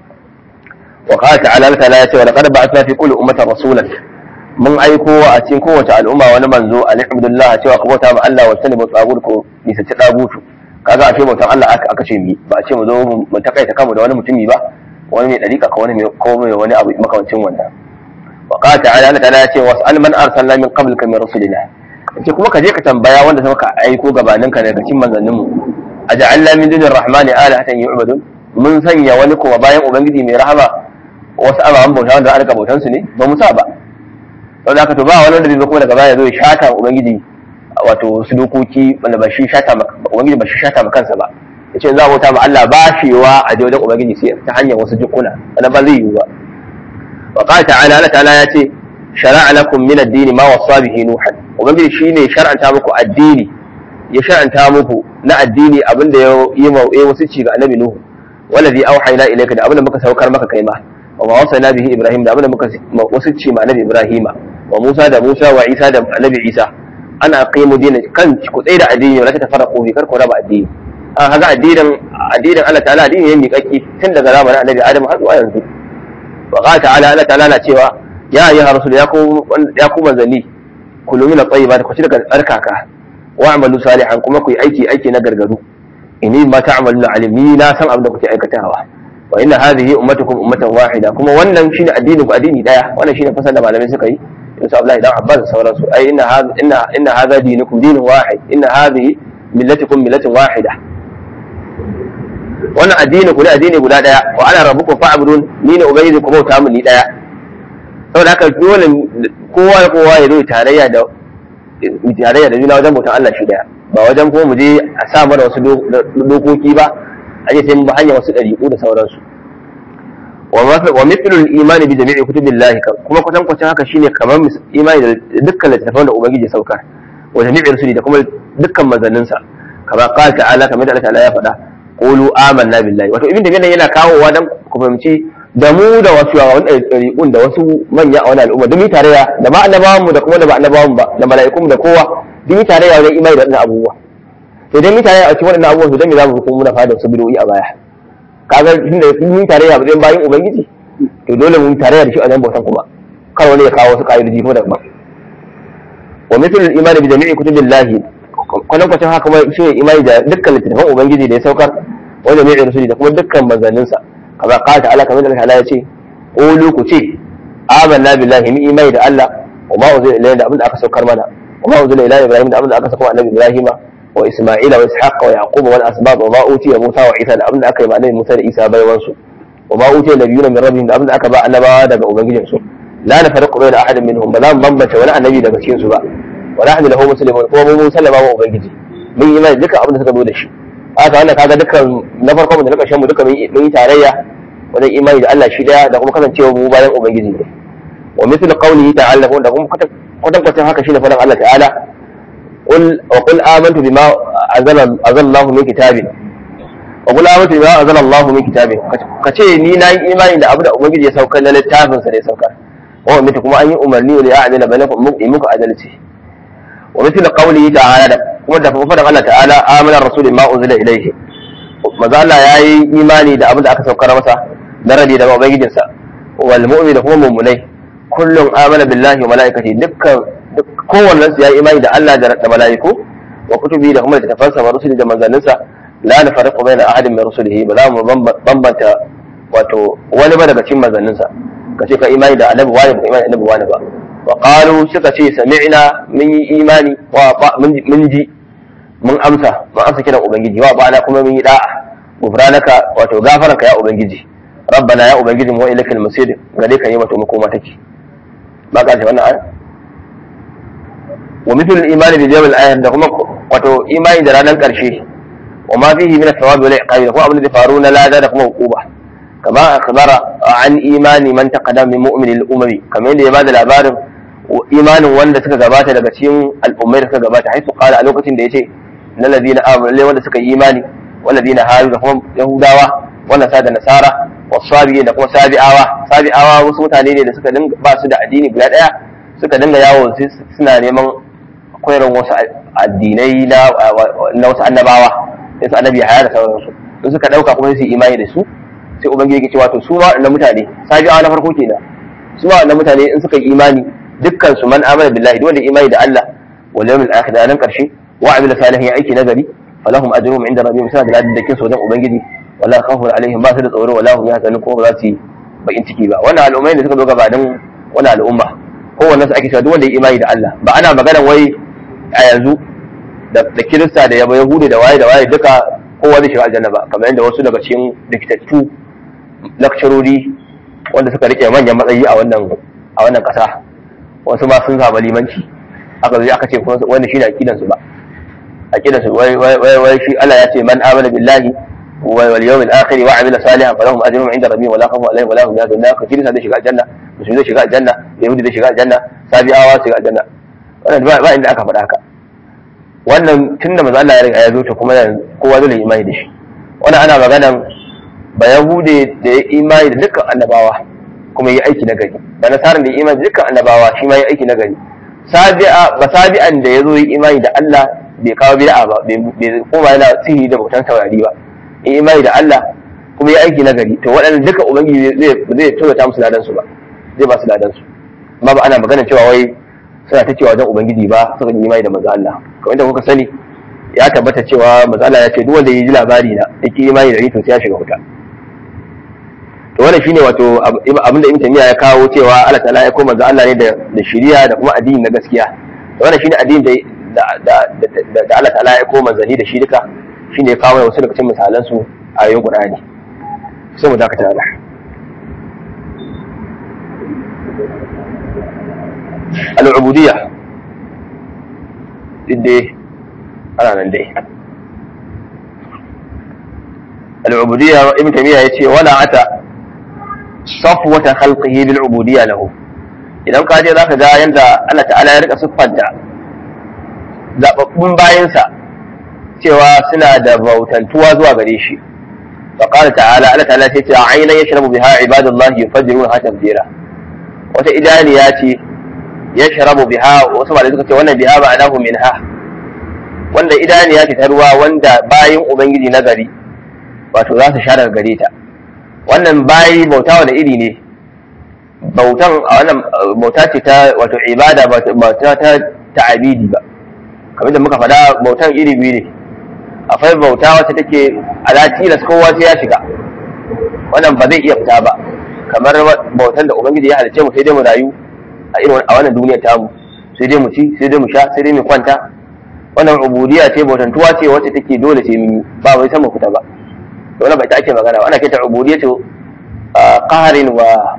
wa qala ta'ala Allah ta'ala ya ce wa laqad ba'athna fi kulli ummatin rasulan mun aiko a cikin kowace al'umma wani manzo alhamdulillah cewa ku bauta ma Allah wa tanibu tsagut ko bisa ci dagutu kaga ashe bautan Allah aka aka ce mi ba a ce mu zo mu takaita kanmu da wani mutumi ba wani mai dariƙa ko wani mai ko mai wani abu makamancin wannan وقال تعالى Allah ta'ala ya ce was'al man arsalna min qablika min rusulina yace kuma ka je ka tambaya wanda suka aiko gabanin ka daga cikin manzannin mu aj'alna min dunir rahmani alahatan yu'badun mun sanya wani kuma bayan ubangiji mai rahama wasu ababen bauta wanda aka bautan su ne ba mu sa ba don haka to ba wani wanda zai zo kuma daga baya zo ya shata ubangiji wato su dokoki wanda ba shi shata ubangiji ba shi shata ma kansa ba yace za a bauta ma Allah ba shi wa a wajen ubangiji sai ta hanyar wasu jikuna wannan ba zai yiwu ba وقال تعالى الله تعالى ياتي شرع لكم من الدين ما وصى به نوحا وبنجي shine shar'anta muku addini ya shar'anta muku na addini abinda ya yi ya wasici ga annabi nuhu wallazi auhayna ilayka da abinda muka saukar maka kai ma wa ma wasana bihi ibrahim da abinda muka wasici ma annabi ibrahima wa musa da musa wa isa da annabi isa ana aqimu dinin kan ku tsaye da addini wala ta tafarraqu bi kar ku raba addini an haga addinin addinin Allah ta'ala addini ne miƙaƙƙi tun daga zamanin annabi adam har zuwa yanzu وقال تعالى Allah ta'ala na cewa ya ayyuha rasul ya ku ya ku manzanni kulu min at-tayyibat ku ci daga tsarkaka wa amalu salihan kuma ku yi aiki aiki na gargaru inni ma ta'maluna alimi na san abin da kuke aikatawa wa inna hadhihi ummatukum ummatan wahida kuma wannan shine addinin ku addini daya wannan shine fasal da malamai suka yi Yusuf Abdullahi dan Abbas da sauransu ai inna hadha inna inna hadha dinukum dinun wahid inna hadhihi millatukum millatun wahida wannan addini ku ne addini guda daya wa ana rabbukum fa'budun ni ne ubangiji ku bauta mu ni daya saboda haka dole kowa da kowa ya zo tarayya da tarayya da juna wajen bautan Allah shi daya ba wajen kuma mu je a sa mana wasu dokoki ba a je sai mu hanya wasu dariƙu da sauransu wa mithlu al-iman bi jami'i kutubillahi kuma kwatan kwatan haka shine kamar imani da dukkan littattafan da ubangiji saukar wa jami'i rusuli da kuma dukkan manzanninsa kama qala ta'ala kamar da Allah ta'ala ya faɗa qulu amanna billahi wato ibn tabiyyah yana kawowa dan ku fahimci da mu da wasu yawan ɗariƙun da wasu manya a wani al'umma duk tarayya da ma annabawan mu da kuma da ba annabawan ba da mala'ikun da kowa duk tarayya wajen imani da waɗannan abubuwa to dan mi tarayya a cikin waɗannan abubuwa to dan me za mu kuma muna fada su bidoyi a baya kaga tunda mun tarayya ba zai bayin ubangiji to dole mun tarayya da shi a nan bautan kuma kar wani ya kawo wasu ka'idoji kuma da ba wa mithlul imani bi jami'i kutubillahi kwanan kwacin haka kuma shi imani da dukkan littattafan ubangiji da ya saukar wanda mai rusuli da kuma dukkan manzanninsa kamar qala ta'ala kamar da Allah ya ce qulu ku ce amanna billahi mi imani da Allah wa ma uzila ilayna da abin da aka saukar mana wa ma uzila ila ibrahim da abin da aka saukar annabi ibrahima wa isma'ila wa ishaqa wa yaquba wal asbab wa ma utiya musa wa isa da abinda aka yi ma annabi musa da isa baiwan su wa ma utiya nabiyuna min rabbihim da abinda aka ba annabawa daga ubangijin su la nafarqu bayna ahadin minhum ba za mu bambance wani annabi daga cikin su ba wa nahnu lahu muslimun kuma mu sallama wa ubangiji mun yi imani dukkan abin da suka zo da shi haka wannan kaga dukkan na farko da na ƙarshen mu duka mun yi tarayya wajen imani da Allah shi daya da kuma kasancewa mu bayan ubangiji ne wa mithl qawlihi ta'ala da kuma kwatankwacin haka shine faɗin Allah ta'ala qul wa qul amantu bima azala azallahu min kitabin wa qul amantu bima azala Allahu min kitabin kace ni na yi imani da abu da ubangiji ya saukar na littafin sa da ya saukar wa mutu kuma an yi umarni wa ya'dila bainakum muku adalci wa mithl qawlihi ta'ala da kuma da faɗin Allah ta'ala amana rasul ma unzila ilayhi maza Allah yayi imani da abin da aka saukar masa na rabi daga ubangijinsa wal mu'min da kuma mummunai kullum amana billahi wa malaikati dukkan kowannen su yayi imani da Allah da malaiku wa kutubi da kuma littafansa wa rusuli da manzanninsa la nafariqu baina ahadin min rusulihi ba za mu bambanta wato wani ba daga cikin manzanninsa kace ka imani da annabi wani ba imani da annabi wani ba wa qalu suka ce sami'na mun yi imani wa mun ji mun amsa mun amsa kiran ubangiji wa ba'ana kuma mun yi da'a gufranaka wato gafaranka ya ubangiji rabbana ya ubangiji mu ilaikal masir gare ka ne wato makoma take ba ka ce wannan aya wa mithlu al-iman bi yawm al da kuma wato imani da ranar karshe wa ma fihi min ath-thawab wal iqab da kuma abin da faru na lada da kuma hukuba kama akhbara an imani man taqaddama min mu'min al-umami kamar yadda ya bada labarin imanin wanda suka gabata daga cikin al'ummai da suka gabata haifu qala a lokacin da yace na ladina amanu wanda suka yi imani والذين هادوا da kuma yahudawa wannan sa da nasara wasabi da kuma sabi'awa sabi'awa wasu mutane ne da suka dinga ba su da addini guda daya suka dinga yawo suna neman koyarwar wasu addinai na na wasu annabawa sai su annabi haya da sauransu sun suka dauka kuma su imani da su sai ubangiji yake cewa to su ma wannan mutane sabi'awa na farko kenan su ma wannan mutane in suka yi imani dukkan su man amana billahi duk wanda imani da Allah wal yawmil akhir da nan karshe wa amila salihin aiki nagari falahum ajruhum inda rabbihim suna da ladan da kin sojan ubangiji wala khawfun alaihim ba su da tsoro wala hum yahzanun ko ba za su yi bakin ciki ba wannan al'ummai da suka zo gabanin wannan al'umma kowanne su ake cewa duk wanda ya imani da Allah ba ana magana wai a yanzu da kirista da yaba yahudi da waye da waye duka kowa zai shiga aljanna ba kamar yadda wasu daga cikin likitattu lakcarori wanda suka rike manyan matsayi a wannan a wannan kasa wasu ma sun samu limanci aka zo aka ce wanda shi ne aqidan su ba aqidan su wai wai wai shi Allah ya ce man amana billahi wal yawmil akhir wa amila salihan falahum ajrun inda rabbihim wala khawfun alaihim wala hum yahzanun ka kirista zai shiga aljanna musulmi zai shiga aljanna yahudi zai shiga aljanna sabi'awa su shiga aljanna wannan ba inda aka faɗa haka wannan tunda manzo Allah ya riga ya zo ta kuma kowa zai imani da shi wannan ana maganan ba yahude da ya imani da dukkan annabawa kuma yi aiki na gari da nasarar da ya imani da dukkan annabawa shi ma yi aiki na gari sabi'a ba sabi'an da ya zo yi imani da Allah bai kawo bid'a ba bai koma yana sihiri da bautan saurari ba yi imani da Allah kuma yi aiki na gari to waɗannan duka ubangiji zai zai tsorata musu ladan su ba zai ba su ladan su amma ba ana magana cewa wai suna ta cewa wajen ubangiji ba suka yi imani da manzo Allah kamar da kuka sani ya tabbata cewa manzo Allah ya ce duk wanda ya ji labari na yake imani da ni to sai ya shiga wuta to wannan shine wato abin da Ibn Taymiyyah ya kawo cewa Allah ta'ala ya koma manzo Allah ne da da shari'a da kuma addini na gaskiya to wannan shine addini da da da da Allah ta'ala ya koma manzani da shi duka shine ya kawo wasu daga cikin misalan su a yayin Qur'ani sai mu dakata Allah al'ubudiyya dai ana nan dai al'ubudiyya ibn tamiya ya ce wala ata safwata khalqihi bil ubudiyya lahu idan ka je zaka ga yanda Allah ta'ala ya rika siffanta zababbun bayansa cewa suna da bautantuwa zuwa gare shi فقال تعالى الله تعالى تيتي عينا يشرب بها عباد الله يفجرونها تفجيرا wata idaniya ce ya sharabu biha wasu malai suka ce wannan biha ba anahu minha wanda idaniya ce ta ruwa wanda bayin ubangiji na gari wato za su sha daga gare ta wannan bayi bauta wani iri ne bautan a wannan bauta ce ta wato ibada ba ta ta ta'abidi ba kamar da muka faɗa bautan iri biyu ne akwai bauta wacce take ala tilas kowa sai ya shiga wannan ba zai iya fita ba kamar bautan da ubangiji ya halice mu sai dai mu rayu a irin a wannan duniyar tamu sai dai mu ci sai dai mu sha sai dai mu kwanta wannan ubudiyya ce bautantuwa ce wacce take dole ce mun ba wai sama fita ba to wannan bai ta ake magana ba ana kai ta ubudiyyatu qaharin wa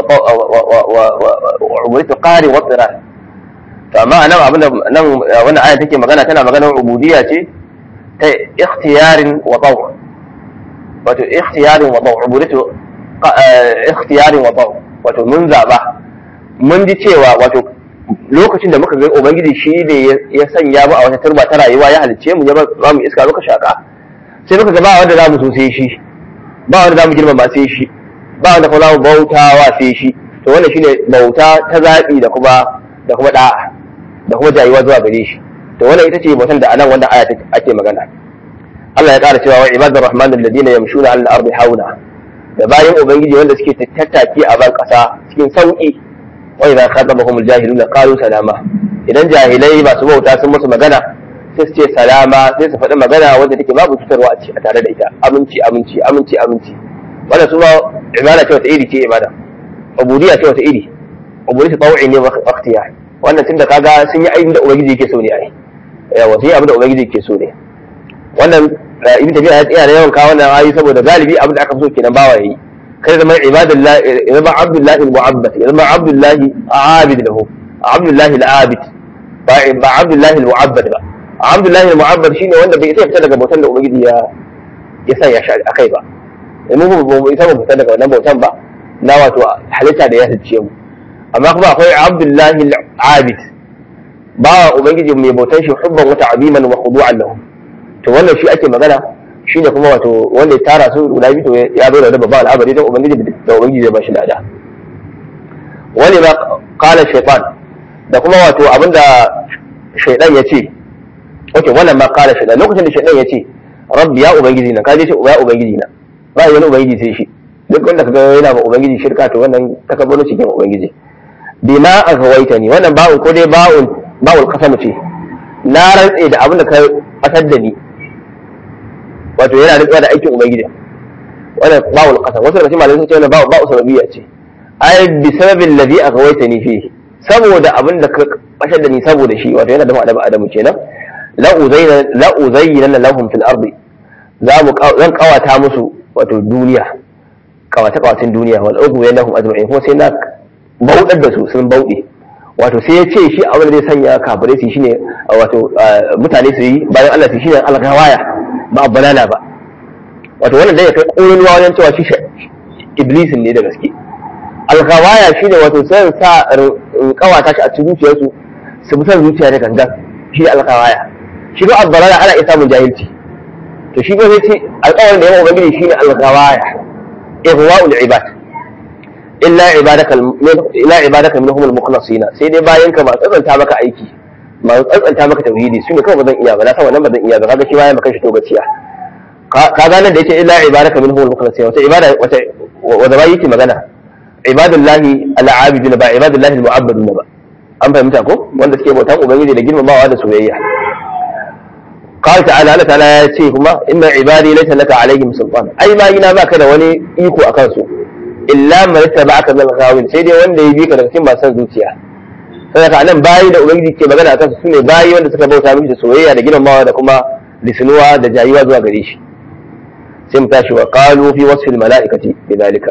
wa ubudiyyatu qaharin wa tsirar to amma nan abin da nan wannan aya take magana tana maganar ubudiyya ce ta ikhtiyarin wa taw wato ikhtiyarin wa taw ubudiyyatu ikhtiyarin wa taw wato mun zaba mun ji cewa wato lokacin da muka ga ubangiji shi ne ya sanya mu a wata turba ta rayuwa ya halicce mu ya ba mu iska muka shaka sai muka ga ba wanda za mu so sai shi ba wanda za mu girmama sai shi ba wanda kuma za mu bautawa sai shi to wannan shine bauta ta zaɓi da kuma da kuma da'a da kuma jayuwa zuwa gare shi to wannan ita ce bautan da anan wanda aya ake magana Allah ya ƙara cewa wa ibadur rahman alladhina yamshuna 'ala al-ardi hauna da bayan ubangiji wanda suke tattaki a ban ƙasa cikin sauki wa idza khatabahum al-jahiluna qalu salama idan jahilai masu bauta sun musu magana sai su ce salama sai su faɗi magana wanda take babu cutarwa a tare da ita aminci aminci aminci aminci wannan su ma ibada ce wata iri ce ibada ubudiyya ce wata iri ubudiyya tawai ne waqtiya wannan tunda kaga sun yi aikin da ubangiji yake so ne ai yawa sai abin da ubangiji yake so ne wannan ibn tabi'a ya tsaya da yawan kawo wannan ayi saboda galibi abin da aka so kenan bawa yayi kai zama ibadullah zama abdullahi al-mu'abbad zama abdullahi abid lahu abdullahi al-abid ba ba abdullahi al-mu'abbad ba abdullahi al-mu'abbad shine wanda bai sai fita daga bautan da ubangiji ya ya sa ya shari akai ba mu ba mu isa mu fita daga wannan bautan ba na wato halitta da ya halice mu amma kuma akwai abdullahi al-abid ba ubangiji mai bautan shi hubban wata abiman wa khudu'an lahu to wannan shi ake magana shi ne kuma wato wanda ya tara su guda biyu to ya zo da babban al'amari don ubangiji da ubangiji zai bashi lada wani ma kala shaitan da kuma wato abinda shaitan ya ce ok wannan ma kala shaitan lokacin da shaitan ya ce rabbi ya ubangiji na kaje ce ya ubangiji na ba yi wani ubangiji sai shi duk wanda kaga yana ma ubangiji shirka to wannan takabbaro cikin ubangiji bima aghwayta ni wannan ba'un ko dai ba'un ba'ul qasam ce na rantse da abin da ka asar da ni wato yana rantsuwa da aikin ubangiji wannan ba'ul qasam wasu daga cikin malamai sun ce wannan ba'u ba'u sababiyya ce ai bi sababin ladhi aghwaytani fihi saboda abin da ka bashar da ni saboda shi wato yana da ma'adabu adamu kenan la uzayna la uzayyana lahum fil ardi za mu zan kawata musu wato duniya kawata kawatin duniya wal ugu yanahum ajma'in kuma sai na bauɗar da su sun bauɗe wato sai ya ce shi abin da zai sanya kafirai su shine wato mutane su yi bayan Allah su shine algawaya ba banana ba wato wannan dai ya kai ƙololuwa wajen cewa shi iblisin ne da gaske algawaya shine wato sai sa kawata shi a cikin zuciyarsu su bi san zuciya da gangan shi ne algawaya shi ba abbalala ana iya samun jahilci to shi ba zai ce alƙawarin da yawan ubangiji shine algawaya ihwa'ul ibad illa ibadaka ila ibadaka minhum al-mukhlasin sai dai bayan ka ba tsantsanta maka aiki ba tsantsanta maka tauhidi su ne kawai ba zan iya ba na san wannan ba zan iya ba kaga shi bayan maka shi to gaciya ka ga nan da yace illa ibadaka minhum al-mukhlasin wata ibada wata wanda bai yake magana ibadullahi al-abidun ba ibadullahi al-mu'abbadun ba an fahimta ko wanda suke bautan ubangiji da girmamawa da soyayya قال تعالى الله تعالى ya ce kuma inna ibadi laysa laka alaihim sultan ai bayina baka da wani iko akan su illa man ittaba'aka min ghawin sai dai wanda ya bi ka daga cikin masu zuciya sai ka nan bayi da ubangiji ke magana akan su sune bayi wanda suka bauta miki da soyayya da girmamawa da kuma lisanuwa da jayuwa zuwa gare shi sai mu tashi wa qalu fi wasfi al mala'ikati bidalika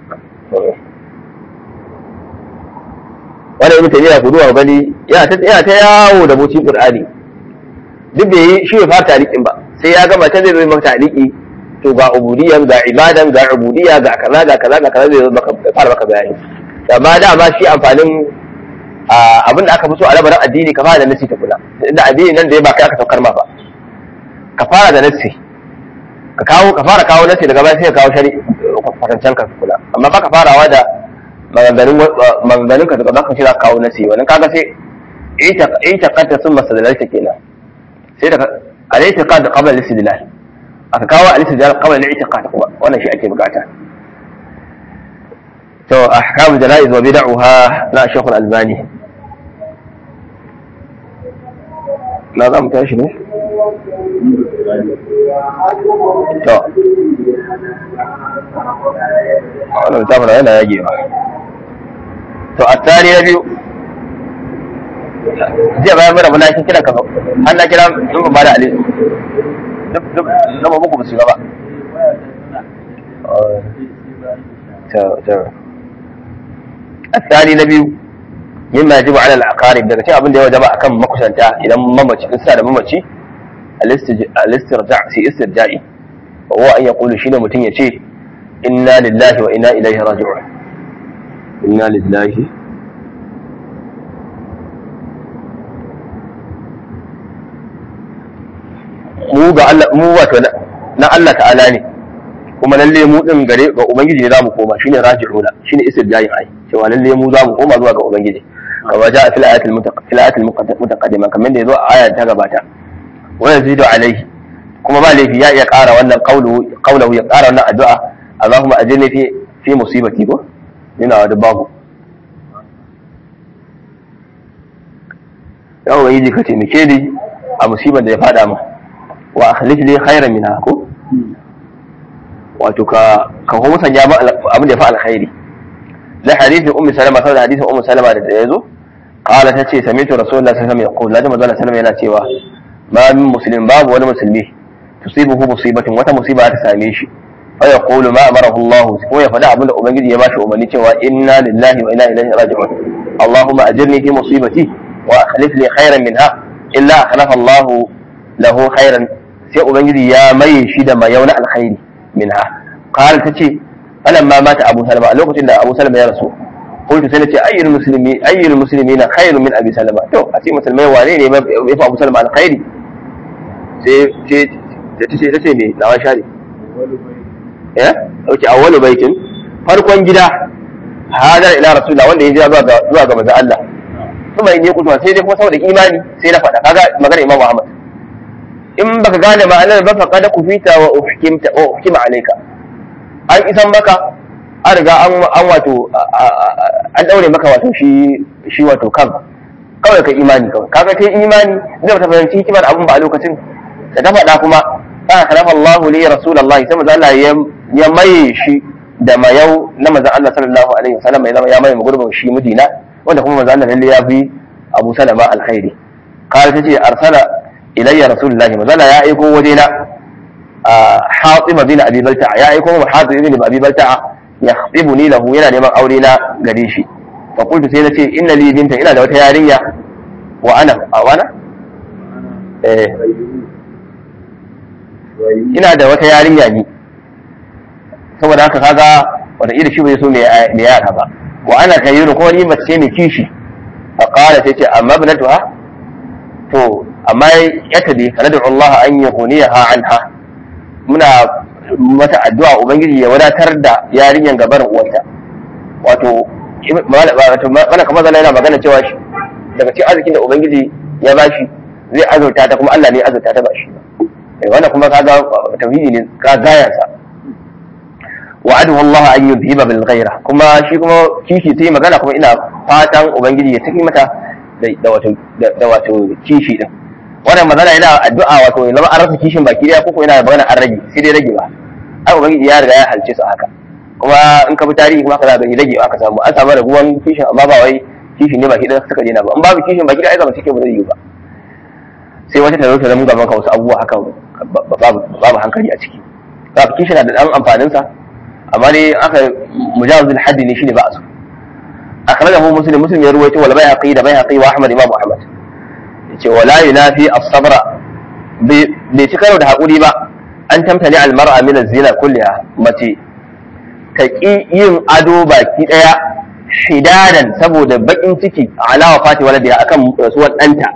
wannan ibn tayyiba ku duwa gani yana ta yana ta yawo da bucin qur'ani duk bai yi shi bai fara talikin ba sai ya gama ta zai zo maka taliki to ga ubudiyan ga ibadan ga ubudiyya ga kaza ga kaza ga kaza zai zo maka fara maka bayani amma dama shi amfanin abin da aka fi so a labarin addini ka fara da nasi ta kula inda addini nan da ya ba kai aka saukar ma ba ka fara da nasi ka kawo ka fara kawo nasi daga baya sai ka kawo shari kwatancen ka kula amma ba ka farawa da maganganun maganganun ka daga baka shi za ka kawo nasi wannan kaga sai ita kanta sun masalalta kenan sai daga al-i'tiqad qabla al-istidlal aka kawo al-istidlal qabla al-i'tiqad kuma wannan shi ake bukata to ahkam janaiz wa bid'uha na Sheikh al-Albani na za mu tashi ne to wannan tafara yana yagewa to a tsari na biyu jiya bayan mara muna kin kira ka har na kira in ba da ali duk duk na ba muku musu ba to to الثاني نبي مما يجب على الأقارب daga cikin abin da ya wajaba akan makusanta idan mamaci in sa da mamaci al-istirja' fi istirja'i wa huwa an yaqulu shine mutun yace inna lillahi wa inna ilaihi raji'un inna lillahi mu ga Allah mu wato na Allah ta'ala ne kuma lalle mu din gare ga ubangiji ne zamu koma shine raji'una shine istirja'i ai cewa lalle mu zamu koma zuwa ga ubangiji kama ja fil ayatil fil ayatil mutaqaddima kamar da yazo a aya ta gabata wa yazidu alaihi kuma ba laifi ya iya ƙara wannan qawlu qawluhu ya ƙara wannan addu'a Allahumma ajirni fi fi musibati ko ina da babu ya ubangiji ka taimake ni a musibar da ya fada mu wa akhlif li khairan minha ko wato ka ka kuma sanya ba abin da ya fa alkhairi da hadisin ummi salama saboda hadisin ummi salama da yazo qala tace sami'tu rasulullahi sallallahu alaihi wasallam yaqul la jama'a sallallahu yana cewa ma min muslim babu wani musulmi tusibuhu musibatin wata musiba ta same shi fa yaqulu ma amarahu Allah ko ya faɗa abin da ubangiji ya bashi umarni cewa inna lillahi wa inna ilaihi raji'un اللهم أجرني في مصيبتي وأخلف لي خيرا منها إلا أخلف الله له خيرا sai ubangiji ya maye shi da mayauna alkhairi minha qala tace falamma mata abu salama a lokacin da abu salama ya rasu qultu sai nace ayyul muslimi ayyul muslimina khairun min abi salama to a ce musulmai wane ne ya fi abu salama alkhairi sai sai tace tace me lawa shari eh okay awwalu baitin farkon gida hadar ila rasulullah wanda ya jira zuwa ga zuwa ga manzo Allah kuma in yi kutuwa sai dai kuma saboda imani sai na faɗa kaga magana Imam Ahmad in baka gane ma'anar ba faqad kufita wa uhkimta wa uhkima alayka an isan maka an riga an an wato an daure maka wato shi shi wato kan kawai ka imani kawai kaga kai imani zai ta fahimci hikimar abun ba a lokacin da ta faɗa kuma fa khalafa Allahu li rasulullahi sai manzo Allah ya maye shi da mayau na manzon Allah sallallahu alaihi wasallam ya zama ya maye gurbin shi mijina wanda kuma manzon Allah lalle ya fi Abu Salama alkhairi kawai tace arsala ilayya rasulullahi mazala ya aiko wajena a hatima bin abi balta'a ya aiko mu hatim ibn abi balta'a yahtibuni lahu yana neman aure na gare shi fa qultu sai nace inna li binta ina da wata yarinya wa ana a wana eh ina da wata yarinya ni saboda haka kaga wata iri shi bai so me yara ba wa ana kayyuru ko ni mace mai kishi fa qala sai ce amma ibnatuha to amma ya tabi kana da Allah an yughniyaha anha muna mata addu'a ubangiji ya wadatar da yarinyan gabarin uwarta wato mana kamar zan yana magana cewa shi daga cikin arzikin da ubangiji ya bashi zai azurta ta kuma Allah ne ya azurta ta bashi wannan kuma kaga tauhidi ne ka gaya sa wa'adu Allah an yuzhiba bil ghaira kuma shi kuma kishi sai magana kuma ina fatan ubangiji ya tafi mata da wato da wato kishi din wannan magana yana addu'a wato ya zama an rasa kishin baki daya ko yana magana an rage sai dai rage ba ai ubangiji ya riga ya halce su haka kuma in ka bi tarihi kuma ka za gani rage aka samu an samu raguwan kishin amma ba wai kishin ne baki daya suka dena ba in babu kishin baki daya ai zama cikin ba zai yi ba sai wata ta zo ta zama gaban ka wasu abubuwa haka babu hankali a ciki babu kishin na da dan amfanin sa amma dai aka mujawazul haddi ne shine ba a so akhrajahu muslim muslim ya ruwaito wal bayhaqi da bayhaqi wa ahmad imam ahmad yace wala yunafi as-sabra bai ci karo da hakuri ba an tamtani al-mar'a min az-zina kulliha mace ta ki yin ado baki daya shidadan saboda bakin ciki ala wafati waladiha akan rasuwar danta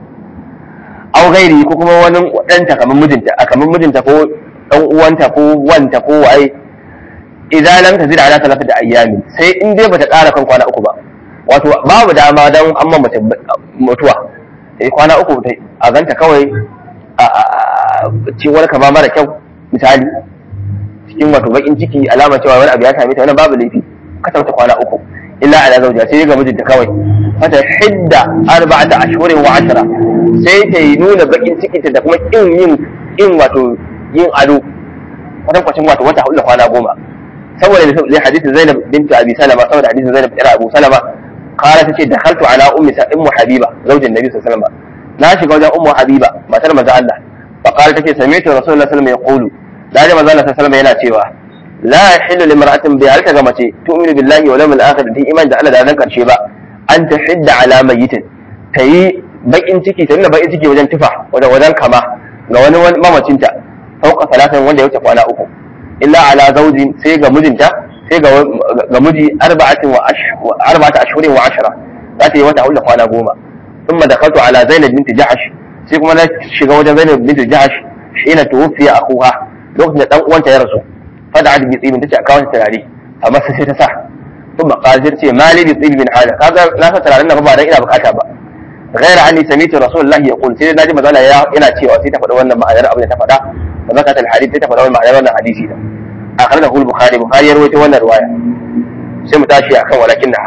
aw gairi ko kuma wani danta kamar mijinta kamar mijinta ko dan uwanta ko wanta ko waye idan lam tazid ala talafati ayyamin sai in dai bata ƙara kan kwana uku ba wato babu dama dan amma mace mutuwa sai kwana uku a ganta kawai a ce wani kama mara kyau misali cikin wato bakin ciki alama cewa wani abu ya same ta wannan babu laifi ka sauta kwana uku illa ala zawja sai ga mijinta kawai fata hidda arba'ata ashhurin wa ashra sai ta yi nuna bakin cikinta da kuma kin yin in wato yin ado kwatankwacin wato wata hudu da kwana goma saboda zai hadisin Zainab bint Abi Salama saboda hadisin Zainab ira Abu Salama qala tace dakhaltu ala ummi ummu habiba zaujin nabi sallallahu alaihi wasallam na shiga wajen ummu habiba matar manzo Allah fa qala tace sami'tu rasulullahi sallallahu alaihi wasallam yaqulu da manzo Allah sallallahu alaihi wasallam yana cewa la yahillu limra'atin bi halka ga mace tu'minu billahi wal yawmil akhir ta iman da Allah da ran karshe ba an tahidda ala mayyitin tayi bakin ciki ta nuna bakin ciki wajen tufa wajen wajen kama ga wani mamacinta fauka salatin wanda ya wuce kwana uku illa ala zaujin sai ga mijinta sai ga ga miji arba'atin wa arba'ata ashhurin wa ashara za ta yi wata hulla kwana goma thumma dakaltu ala zainab binti jahash sai kuma na shiga wajen zainab binti jahash hina tuwfiya akuha lokacin da dan uwanta ya rasu fada da bi tsibin tace a kawo turare amma sai ta sa thumma qadir ce mali bi tsibin hada kaga na sa turaren nan ba dan ina bukata ba غير عني سميت رسول الله يقول سيدنا ناجي مزالا يا ina cewa sai ta faɗi wannan ma'anar abin da ta faɗa wa zakat al hadith sai ta faɗa wannan ma'anar wannan hadisi da akhrajahu al bukhari bukhari ya rawaito wannan riwaya sai mu tashi akan walakin da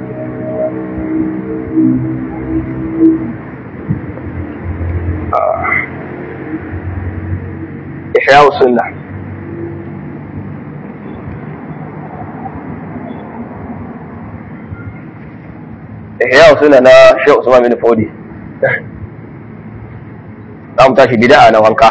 ihya sunnah ihya suna na Sheikh Usman bin Fodi za mu tashi bid'a na wanka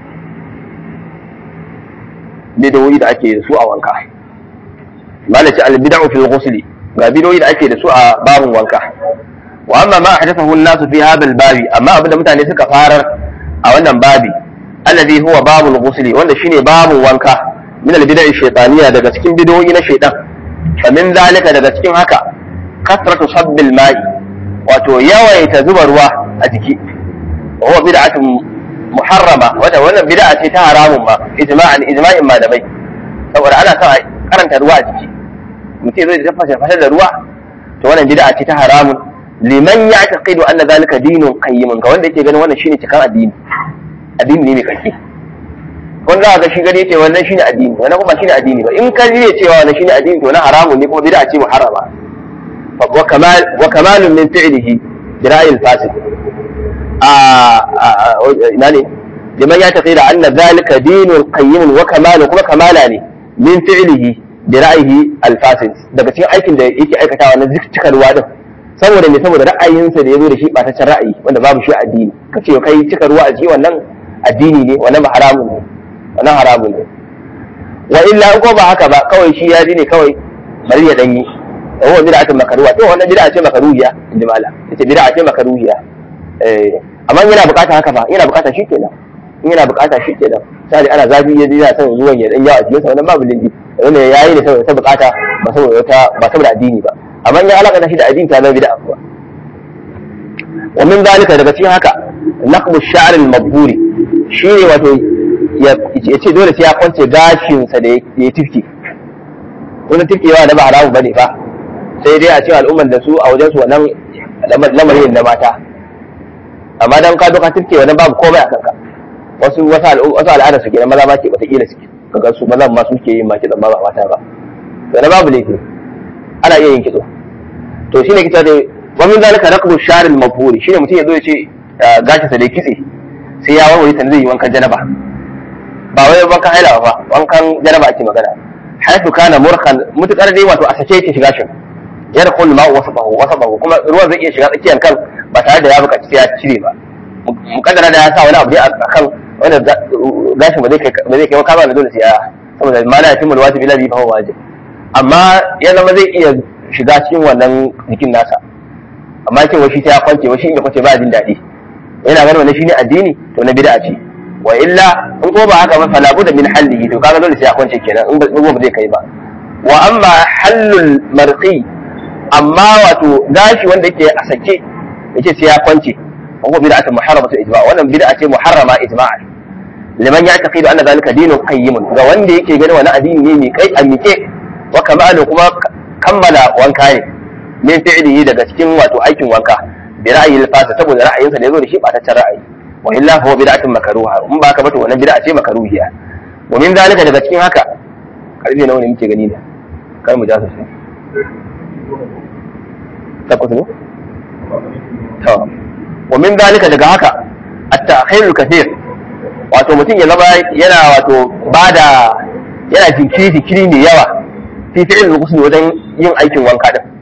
bid'o'i da ake da su a wanka malaci al bid'u fil ghusl ga bid'o'i da ake da su a babun wanka wa amma ma ahdathahu an-nas fi hadha al-babi amma abinda mutane suka farar a wannan babi alladhi huwa babul ghusl wanda shine babun wanka min al-bid'i shaytaniyya daga cikin bid'o'i na shaytan fa min zalika daga cikin haka kasratu sabbil ma'i wato yawaita zuba ruwa a jiki wa huwa bid'atun muharrama wanda wannan bid'a ce ta haramun ma ijma'an ijma'in malamai saboda ana son karanta ruwa a jiki mutum zai tafasa fasar da ruwa to wannan bid'a ce ta haramun liman ya'taqidu anna zalika dinun qayyimun ga wanda yake ganin wannan shine cikan addini addini ne mai kake wanda za ga shi gani ce wannan shine addini wannan kuma shine addini ba in ka ji cewa wannan shine addini to na haramun ne kuma bid'a ce muharrama وكمال وكمال من فعله برأي الفاسد يعني لمن يعتقد أن ذلك دين قيم وكمال كما كمالاني من فعله برأيه الفاسد daga cikin aikin da yake aikatawa na cikarwa din saboda me saboda ra'ayinsa da ya zo da shi ɓataccen ra'ayi wanda babu shi addini ka ce kai cika ruwa a ciki wannan addini ne wannan haramun ne wannan haramun ne wa illa ko ba haka ba kawai shi ya ji ne kawai bari ya danyi وهو بدعة مكروهة تو wannan bid'a ce makaruhiya inda mala yace bid'a ce makaruhiya eh amma yana bukata haka fa yana bukata shi kenan in yana bukata shi kenan sai ana zafi ya yana son zuwan ya dan yawa cikin sa wannan babu lindi wanda yayi da saboda ta bukata ba saboda wata ba saboda addini ba amma in ya alaka shi da addini ta zama bid'a kuwa wa min zalika daga cikin haka naqbu ash-sha'r al-mabhuri shine wato ya ce dole sai ya kwance gashin sa da ya tifke wani tifkewa da ba haramu bane ba sai dai a cikin al'ummar da su a wajen su wannan lamarin na mata amma dan ka doka tifke wannan babu komai a kanka wasu wasu al'ada su kenan maza ma ke wata kila suke kaga su maza ma su ke yin maki ba mata ba wannan babu laifi ana iya yin kitso to shine kita da wa min zalika raqbu shar al mabhuri shine mutum ya zo ya ce gashi sa da kitse sai ya warware ta zai yi wankan janaba ba wai wankan haila ba wankan janaba ake magana haifu kana murkan mutukar dai wato a sake yake shiga shin yadkhul ma'u wasafahu wasafahu kuma ruwan zai iya shiga tsakiyar kan ba tare da ya buƙaci sai ya cire ba mukaddara da ya sa wani abu dai a kan wanda gashin ba zai kai ba zai kai maka ba dole sai ya saboda ma la yatimul wajib illa bi fa huwa wajib amma ya zama zai iya shiga cikin wannan jikin nasa amma cewa shi sai ya kwance wa shi in ya kwance ba jin daɗi yana ganin wannan shine addini to na bid'a ce wa illa in ko ba haka ba fala budda min hallihi to kaga dole sai ya kwance kenan in ba zai kai ba wa amma hallul marqi amma wato gashi wanda yake a sake yace sai ya kwance wa bid'atun muharramatu ijma' wannan bid'a ce muharrama ijma'a liman ya'taqidu anna dhalika dinun qayyimun ga wanda yake ganin wani addini ne mai kai a mike wa kamalu kuma kammala wanka ne min fi'lihi daga cikin wato aikin wanka bi ra'ayi al-fasa saboda ra'ayinsa da yazo da shi ba ta ra'ayi wa illa huwa bid'atun makruha in ba ka bata wannan bid'a ce makruhiya wa min zalika daga cikin haka karfe nawa ne muke gani da kar mu ja su sai takwas ne to wa min zalika daga haka at-ta'khir al-kathir wato mutum ya zama yana wato bada yana jinkiri jinkiri mai yawa fi fi'il al-ghusl wajen yin aikin wanka din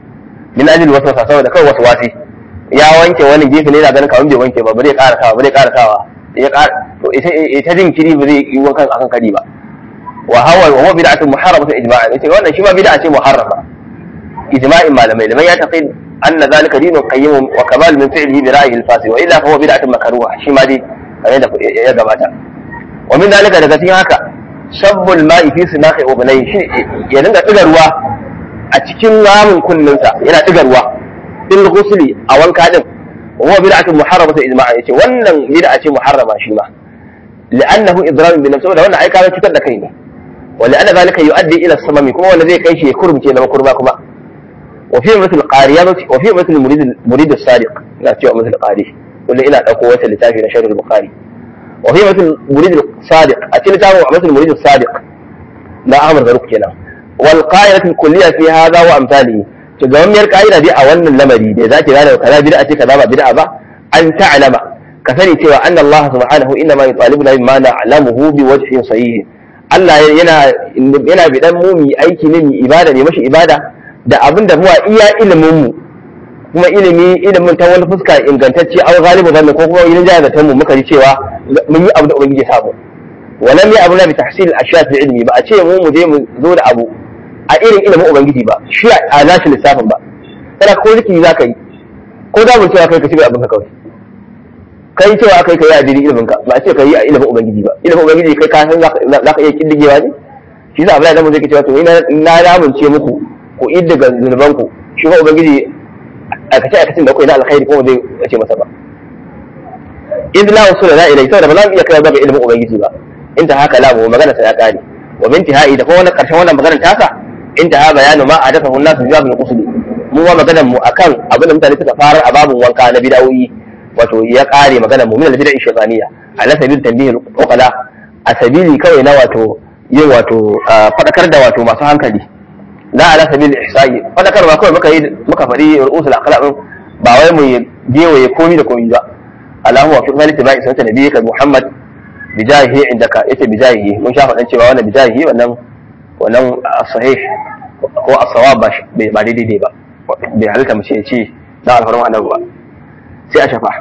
min ajli waswasa saboda kai wasu wasi ya wanke wani gefe ne yana ganin kamar bai wanke ba ba zai ƙara sawa ba zai ƙara sawa ya ƙara to ita ita jin kiri ba zai yi wankan akan kari ba wa hawa wa huwa bid'atun muharramatun ijma'an yace wannan shi ma bid'a ce muharrama ijma'in malamai liman ya taqid anna zalika dinun qayyim wa kamal min fi'lihi bi ra'yihi al-fasi wa illa fa huwa bid'atun makruha shi ma dai kamar da ya gabata wa min zalika daga cikin haka shabbul ma'i fi sinaqi ubnai shi ya dinga diga ruwa a cikin ramin kunninsa yana diga ruwa bil ghusli a wanka din wa huwa bid'atun muharramatun ijma'an yace wannan bid'a ce muharrama shi ma li'annahu idrar bi nafsi da wannan ai ka cutar da kai ne wa li'anna zalika yu'addi ila samami kuma wanda zai kai shi ya kurumce na kurma kuma wa fi mithl qariya wa fi mithl murid murid as-sadiq ina cewa mithl qari kullu ina dauko wata littafi na sharh al-bukhari wa fi mithl murid as-sadiq a cikin littafin mithl murid as-sadiq na Ahmad Zaruk kenan wal qa'idatu al-kulliyya fi hadha wa amsalihi to ga wannan ka'ida dai a wannan lamari da zaki gane kaza bid'a ce kaza ba bid'a ba an ta'lama ka sani cewa anna Allah subhanahu inna ma yutalibuna bima na'lamuhu bi wajhin sahih Allah yana yana bidan mu mu aiki ne mu ibada ne mashi ibada da abin da muwa iya ilimin mu kuma ilimi ilimin ta wani fuska ingantacce an galibu zanne ko kuma yin jaya zaton mu muka ji cewa mun yi abu da ubangiji sabo walam ya abu na bi tahsil al-ashya fi ilmi ba a ce mu mu je mu zo da abu a irin ilimin ubangiji ba shi a nashi lissafin ba kana ko zikiri za ka yi ko da mun cewa kai ka ci abin ka kawai kai cewa akai kai a dini ilimin ka ba a ce kai a ilimin ubangiji ba ilimin ubangiji kai ka san za ka iya kiddigewa ne shi yasa Abdullahi dan mu zai cewa to ina na lamunce muku ku iddiga zunuban ku shi ko ubangiji aikace aikacin da kai na alkhairi kuma zai ce masa ba in la usula la ilai saboda ba za mu iya kai ga ilimin ubangiji ba in ta haka la mu magana sai ya kare wa bintihai da kuma wannan karshen wannan maganar tasa inda ha bayanu ma hadathahu an-nas bi babil qusl mu ma maganar mu akan abin da mutane suka fara a babun wanka na bid'o'i wato ya kare maganar mu min al-bid'a shaytaniya ala sabil tanbih al-uqala a sabili kawai na wato yin wato fadakar da wato masu hankali la ala sabil ihsa'i fadakar ba kawai muka yi muka fadi ru'usul aqlab ba wai mu gewaye komi da komi ba Allahu wa fi ghaliti ba'i sunnati nabiyyika Muhammad bijahihi indaka yace bijahihi mun sha faɗan cewa wannan bijahihi wannan wannan sahih ko as-sawab ba ba daidai ba bai halitta mu ce ce da alfarma annabi ba sai a shafa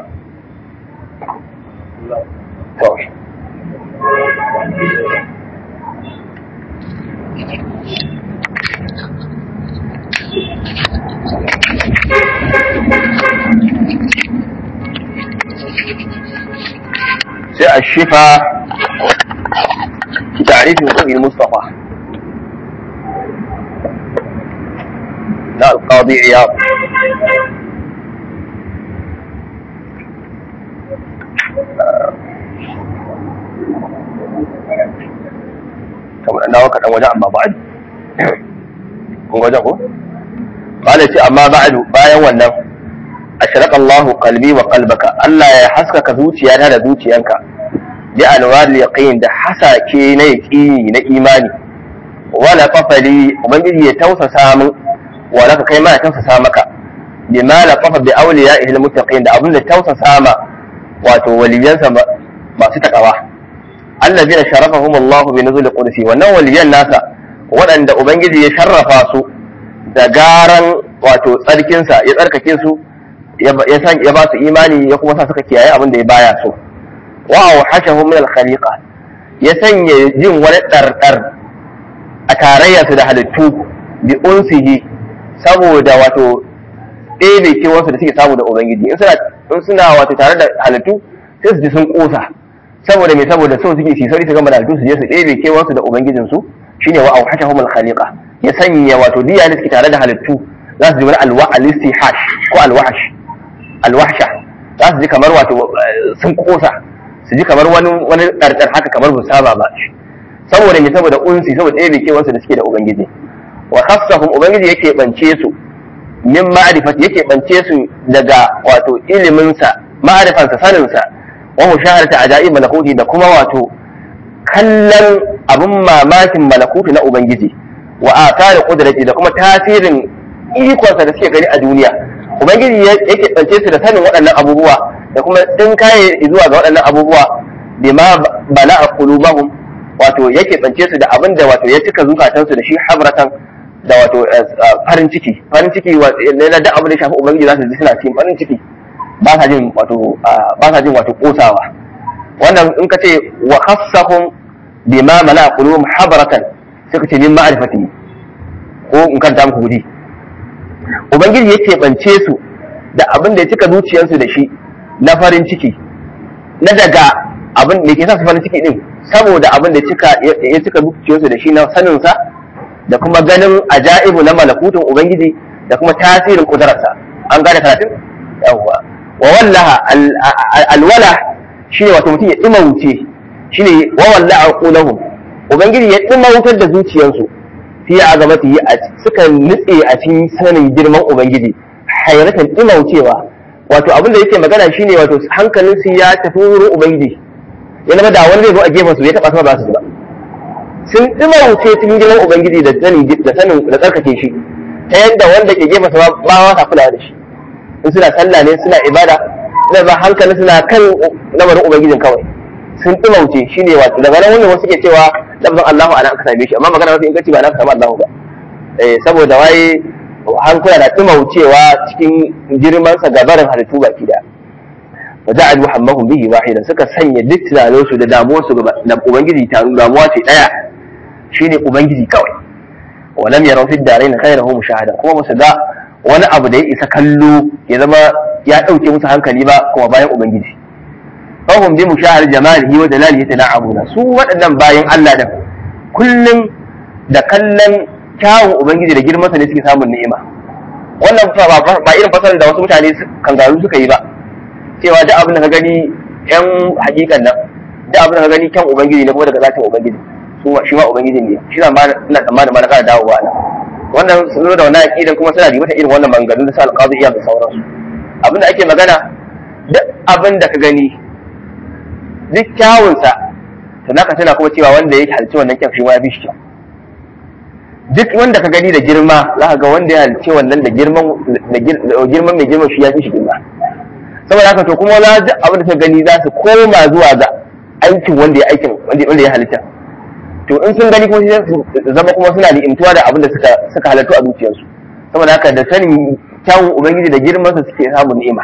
sai a shifa تعريف حقوق المصطفى لا القاضي عياض kamar na waka dan waje amma ba'ad kun waje ko qala ce amma ba'du bayan wannan ashraka Allah qalbi wa qalbaka Allah ya haskaka zuciyata da zuciyanka bi anwar yaqin da hasake na yaqini na imani wala qafali ubangiji ya tausasa min wala ka kai ma ya tausasa maka bima la qafa bi awliya'ihi almuttaqin da abin da tausasa ma wato waliyansa masu takawa allazina sharafahum Allah bi nuzul qudsi wannan waliyan nasa waɗanda ubangiji ya sharrafa su da garan wato tsarkinsa ya tsarkake su ya ba su imani ya kuma sa suka kiyaye abin da ya baya so wa awhashahu min al-khaliqa ya sanya jin wani ɗarɗar a tarayya su da halittu bi unsihi saboda wato ɗebe kewarsu da suke samu da ubangiji in suna in suna wato tare da halittu sai su ji sun kosa saboda me saboda so suke su sauri su gama da halittu su je su ɗebe kewarsu da ubangijin su shine wa awhashahum al-khaliqa ya sanya wato diya da suke tare da halittu za su ji wani alwa al-istihash ko al-wahsh al-wahsha za su ji kamar wato sun kosa su ji kamar wani wani ɗarɗar haka kamar bu saba ba saboda me saboda unsi saboda ɗaya kewansu da suke da ubangiji wa khassahum ubangiji yake bance su min ma'rifat yake bance su daga wato ilimin sa ma'rifan sa sanin sa wa mushaharata ajaib malakuti da kuma wato kallon abun mamakin malakuti na ubangiji wa athari qudrati da kuma tasirin ikonsa da suke gani a duniya ubangiji yake bance su da sanin waɗannan abubuwa da kuma din kaye zuwa ga waɗannan abubuwa bima bala'a qulubahum wato yake bance su da abin da wato ya cika zukatansu da shi habratan da wato farin ciki farin ciki na da abu da shafi ubangiji za su ji suna cikin farin ciki ba sa jin wato ba sa jin wato kosawa wannan in ka ce wa khassahum bima mana qulubum habratan sai ka ce min ma'rifati ko in kanta muku gudi ubangiji ya keɓance su da abin da ya cika zuciyarsu da shi na farin ciki na daga abin da ke sa su farin ciki din saboda abin da ya cika zuciyarsu da shi na saninsa da kuma ganin ajaibu na malakutun ubangiji da kuma tasirin kudararsa an gane karatun yawwa wa wallaha alwala shine wato mutum ya dimauce shine wa wallaha qulahum ubangiji ya dimautar da zuciyarsu fi azamati suka nutse a cikin sanin girman ubangiji hayratan dimaucewa wato abin da yake magana shine wato hankalin su ya tafi wurin ubangiji ya zama da wani zai zo a gefen su ya taba sama ba su ba sun dimauce cikin girman ubangiji da sanin da sanin da tsarkake shi ta yadda wanda ke gefen sa ba ma sa kula da shi in suna sallah ne suna ibada da ba hankalin suna kan lamarin ubangijin kawai sun dimauce shine wato daga nan wannan wasu ke cewa lafzan Allahu ana aka same shi amma magana mafi inganci ba na aka samu Allahu ba eh saboda wai hankula da dimaucewa cikin girman sa gabarin halittu baki da wa ja'alu hammahum bihi wahidan suka sanya duk tunanin su da damuwar su ga ubangiji ta damuwa ce daya shine ubangiji kawai wa lam yaraw fi darain khayrahu mushahadan kuma ba su ga wani abu da ya isa kallo ya zama ya dauke musu hankali ba kuma bayan ubangiji fahim bi mushahar jamalihi wa jalalihi tana'abuna su waɗannan bayan Allah da kullum da kallon kyawun ubangiji da girmansa ne suke samun ni'ima wannan ba irin fasalar da wasu mutane kangaru suka yi ba cewa da abin da ka gani yan hakikan nan da abin da ka gani kyan ubangiji ne kuma daga zatin ubangiji su shi ma ubangiji ne shi ma ina tsammanin ma na kara dawowa nan wannan sun zo da wannan aqidan kuma suna ribata irin wannan maganganun da sa alqazi iya da sauransu abin da ake magana duk abin da ka gani duk kyawunsa to naka tana kuma cewa wanda ya halci wannan kyan shi ma ya fi shi kyau duk wanda ka gani da girma za ka ga wanda ya halci wannan da girman girman mai girman shi ya fi shi girma saboda haka to kuma za duk abin da ka gani za su koma zuwa ga aikin wanda ya aikin wanda ya halitta to in sun gani kuma sai su zama kuma suna ni'imtuwa da abin da suka suka halattu a zuciyarsu saboda haka da sanin kyawun ubangiji da girmansa suke samun ni'ima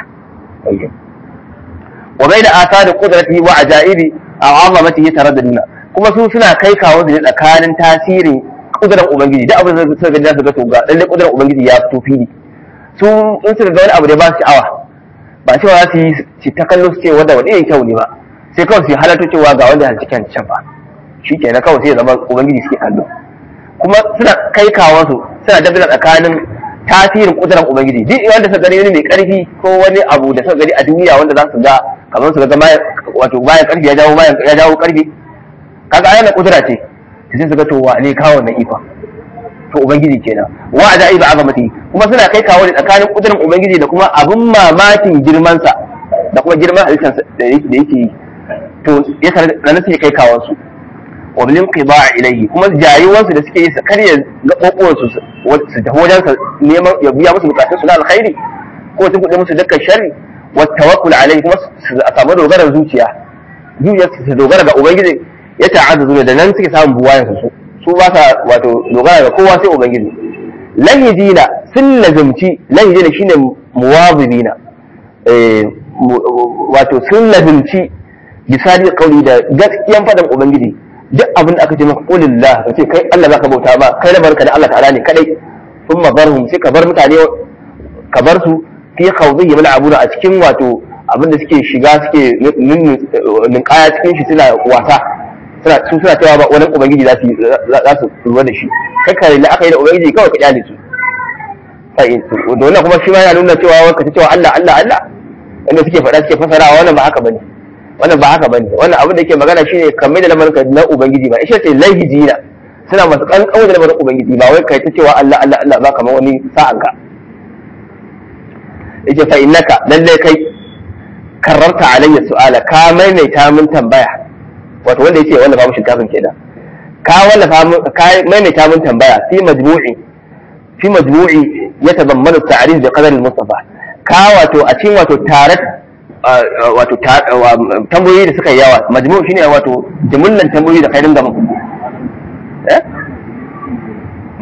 wa bai da asa da kudratihi wa ajaibi a azamatihi taraddaduna kuma su suna kai kawo da tsakanin tasirin kudran ubangiji duk abin da suka ga su ga to ga lalle kudran ubangiji ya fito fili su in suka ga wani abu da ba su sha'awa ba cewa za su yi ci ta kallo su ce wanda wani yin kyau ne ba sai kawai su halarta cewa ga wanda halci kyan can ba shi kenan kawai sai ya zama ubangiji suke kallo kuma suna kai kawo su suna dabbila tsakanin tasirin kudurar ubangiji duk wanda suka gani wani mai karfi ko wani abu da suka gani a duniya wanda za su ga kamar su ga wato bayan karfi ya jawo bayan ya jawo karfi kaga ayyana kudura ce sai su ga to wa ne kawo wannan ifa to ubangiji kenan wa da iba azamati kuma suna kai kawo da tsakanin kudurar ubangiji da kuma abun mamakin girman sa da kuma girman halittar da yake da yake yi to ya sanar suke kai kawon su wa bil qiba ilayhi kuma jayuwansu da suke yi su karya gaɓoɓuwan su su tafi wajen sa neman ya biya musu bukatun su na alkhairi ko tun kuɗe musu dukkan sharri wa tawakkul alayhi kuma su samu dogarar zuciya zuciya su dogara ga ubangiji ya ta'azzazu da nan suke samun buwayen su su ba sa wato dogara ga kowa sai ubangiji lahidina sun lazimci lahidina shine muwazibina eh wato sun lazimci bisani kauli da gaskiyan fadan ubangiji duk abin da aka ce maka qulillah ka ce kai Allah zaka bauta ba kai lamarinka da Allah ta'ala ne kadai thumma barhum sai ka bar mutane ka bar su fi khawdi yamla abuna a cikin wato abin da suke shiga suke ninkaya cikin shi suna wasa suna su suna cewa ba wani ubangiji za su za su lura da shi kai ka da aka yi da ubangiji kawai ka kyale su sai da wannan kuma shi ma yana nuna cewa ka ta cewa Allah Allah Allah wanda suke faɗa suke fasarawa wannan ba haka bane wannan ba haka bane wannan abin da yake magana shine kamar da lamarin na ubangiji ba ishe ce lahijina suna masu kankan da lamarin ubangiji ba wai kai ta cewa Allah Allah Allah ba kamar wani sa'an ka yace fa innaka lalle kai kararta alayya su'ala ka maimaita min tambaya wato wanda yace wanda ba mu shinkafin kenan ka wallafa mun ka maimaita min tambaya fi majmu'i fi majmu'i yatadammanu at-ta'rif bi qadar al-mustafa ka wato a cikin wato tare wato tambayoyi da suka yi yawa majmu shine wato jumullan tambayoyi da kai dinga mun eh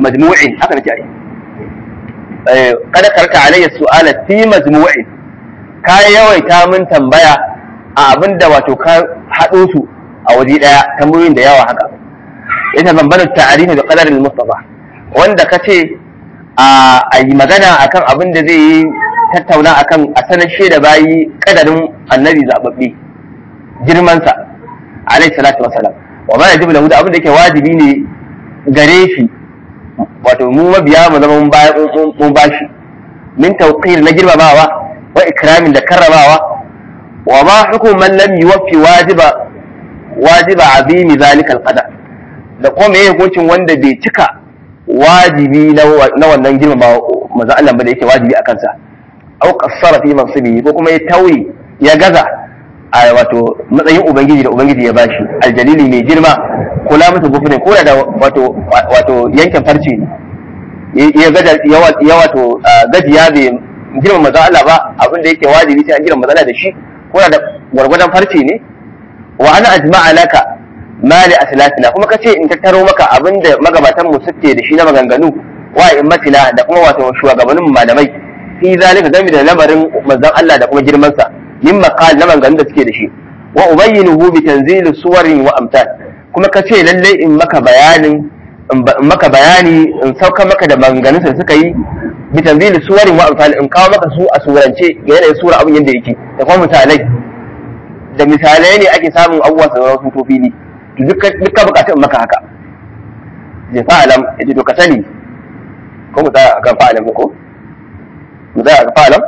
majmu'in haka nake ai kada karka alayya su'ala fi majmu'in ka yawaita min tambaya a abinda wato ka haɗo su a waje ɗaya tambayoyin da yawa haka ita bambanin ta'arifi da qadarin mustafa wanda ka ce a yi magana akan abin da zai yi tattauna akan a sanar da bayi kadarin annabi zababbe girmansa alaihi salatu wasalam wa ma yajibu lahu da abin da yake wajibi ne gare shi wato mu mabiya mu zama mun bashi min tawqir na girmamawa wa ikramin da karramawa wa ma hukum man lam yuwaffi wajiba wajiba azimi zalika alqadar da kuma me hukuncin wanda bai cika wajibi na wannan girmamawa manzo Allah ba da yake wajibi akan sa au qassara fi mansibi ko kuma ya tauye ya gaza a wato matsayin ubangiji da ubangiji ya bashi aljalili mai girma kula musu gufurin ko da wato wato yankin farce ne ya gaja ya wato gajiya bai girma maza Allah ba abin da yake wajibi sai an girma maza da shi ko da gwargwadon farce ne wa ana ajma'a laka mali aslatina kuma kace in tattaro maka abin da magabatan mu suke da shi na maganganu wa immatina da kuma wato shugabannin malamai fi zalika game da lamarin manzon Allah da kuma girman sa min maqal na maganganun da suke da shi wa ubayyinuhu bi tanzil suwarin wa amsal kuma ka ce lalle in maka bayanin in maka bayani in sauka maka da maganganun da suka yi bi tanzil suwarin wa amsal in kawo maka su a surance ga yanayin sura abin yadda yake da kuma misalai da misalai ne ake samun abubuwa su zama sun fili to duka duka bukatun maka haka je fa'alam yace to ka sani ko mu tsaya akan fa'alam ko mu tsaya akan fa'alam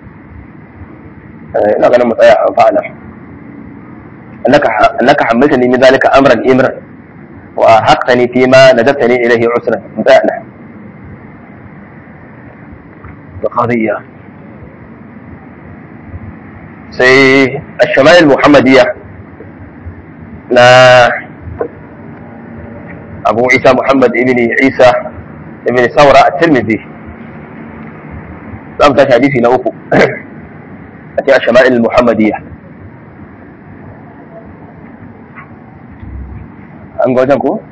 ina ganin mu tsaya akan fa'alam أنك أنك حملتني من ذلك أمرا إمرا وأحقتني فيما ندبتني إليه عسرا بدأنا القضية سي الشمائل المحمدية لا أبو عيسى محمد ابن عيسى ابن ثورة الترمذي لم حديثي نوفو أتي الشمائل المحمدية an ga wajen ko?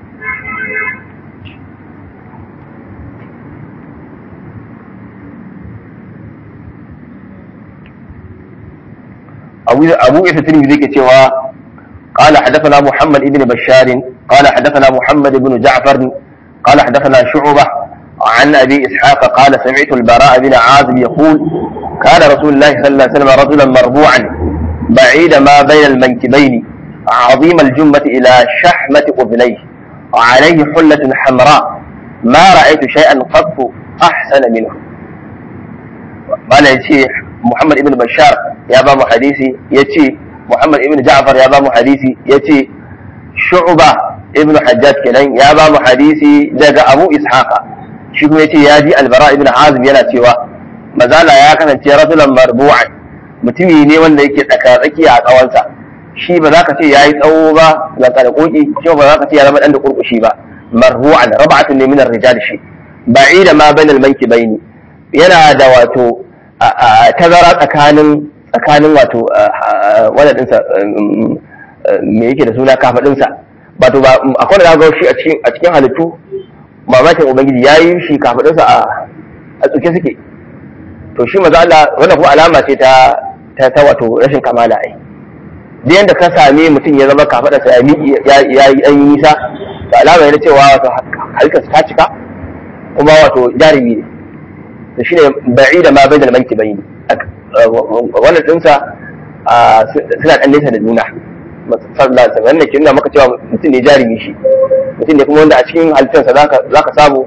أبو إيسى الترمذي ذيك cewa قال حدثنا محمد بن بشار قال حدثنا محمد بن جعفر قال حدثنا شعبة عن أبي إسحاق قال سمعت البراء بن عازب يقول كان رسول الله صلى الله عليه وسلم رجلا مربوعا بعيد ما بين المنكبين عظيم الجمة إلى شحمة أذنيه وعليه حلة حمراء ما رأيت شيئا قط أحسن منه قال يتي محمد ابن بشار يا باب حديثي يتي محمد ابن جعفر يا باب حديثي يتي شعبة ابن حجاج كنان يا باب حديثي دقى أبو إسحاق شكو يتي ياجي البراء ابن عازم يلا تيوا مازال يا كان رجلا مربوعا mutumi ne wanda yake tsaka-tsaki a tsawonsa shi ba za ka ce ya yi tsawo ba ga kalkoki shi ba za ka ce ya zama dan da kurkushi ba marhu'an rab'atun ne min ar-rijal shi ba'ida ma bainal mankibaini yana da wato tazara tsakanin tsakanin wato wannan dinsa me yake da suna kafadin sa wato ba akwai da ga shi a cikin a cikin halittu mamakin ubangiji yayi shi kafadin sa a tsuke suke to shi maza Allah wannan ko alama ce ta ta wato rashin kamala ai duk yanda ka same mutum ya zama kafaɗa sa ya yi ɗan yi nisa to alama yana cewa wato halittarsa ta cika kuma wato jarumi ne to shine ba'i da ma bai da manki bai wannan ɗinsa suna ɗan nesa da juna sallallahu alaihi wasallam wannan ke nuna maka cewa mutum ne jarumi shi mutum ne kuma wanda a cikin halittarsa za ka samu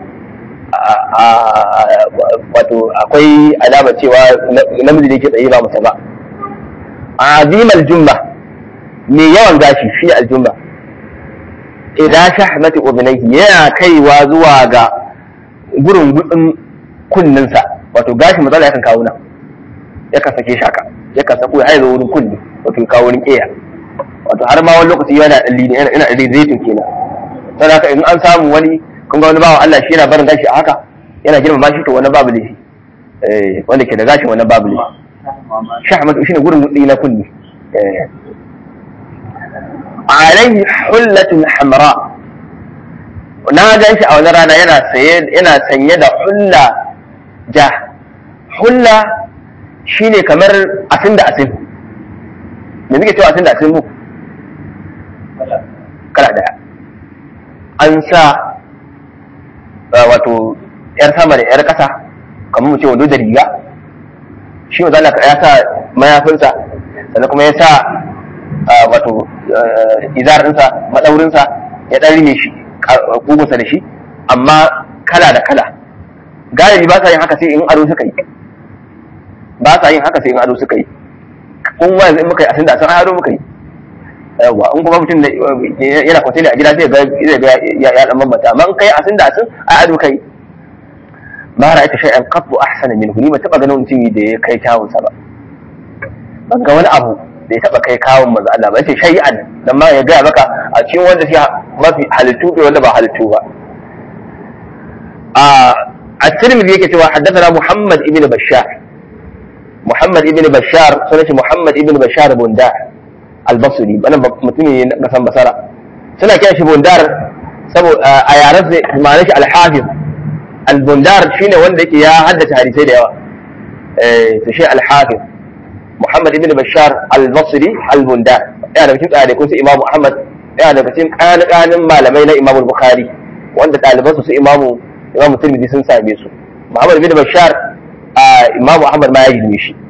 wato akwai alama cewa namiji da yake tsaye ba masa ba azimal jumma mai yawan gashi shi aljumma idan shahmati ubnayhi yana kaiwa zuwa ga gurin gudun kunninsa wato gashi matsala yakan kawo nan yakan sake shaka yakan sako ya haizo wurin kunni wato ya kawo wurin ƙeya wato har ma wani lokaci yana dalli ne yana da zaitun kenan sai haka in an samu wani kun ga wani bawan Allah shi yana barin gashi a haka yana girmama shi to wani babu ne eh wanda ke da gashin wani babu ne shahmatu shine gurin gudun na kunni eh عليه حلة حمراء na gan shi a wani rana yana saye yana sanye da hulla ja hulla shine kamar asin da asin me muke cewa asin da asin mu kala daya an sa wato yar sama da yar kasa kamar mu ce wando da riga shi wa zalaka ya sa mayafinsa sannan kuma ya sa wato izarinsa maɗaurinsa ya ɗan rime shi kugunsa da shi amma kala da kala galibi ba sa yin haka sai in ado suka yi ba sa yin haka sai in ado suka yi kun wa yanzu in muka yi asin da san ado muka yi yawa in kuma mutum yana kwatili a gida zai ga zai ga ya ya dan bambanta amma in kai asin da asin ai ado kai ma ra'ayta shay'an qattu ahsana minhu ni ba taba ganin mutum da ya kai kyawun sa ba ban ga wani abu da ya taba kai kawun manzo Allah ba yace shay'an dan ma ya ga maka a cikin wanda shi mafi halittu da wanda ba halittu ba a at-Tirmidhi yake cewa haddathana Muhammad ibn Bashar Muhammad ibn Bashar sunan shi Muhammad ibn Bashar Bundar al-Basri wannan mutumi ne na kasan Basara suna kiran shi Bundar saboda a yaran sai ma'anar shi al-Hafiz al-Bundar shine wanda yake ya haddace hadisai da yawa eh to shi al-Hafiz Muhammad ibn Bashar al-Basri al-Bundar yana da cikin ɗalibai su Imam Ahmad yana daga cikin ƙananan malamai na Imam Bukhari wanda ɗalibansu su Imam Imam Tirmidhi sun same su Muhammad ibn Bashar Imam Ahmad ma ya girme shi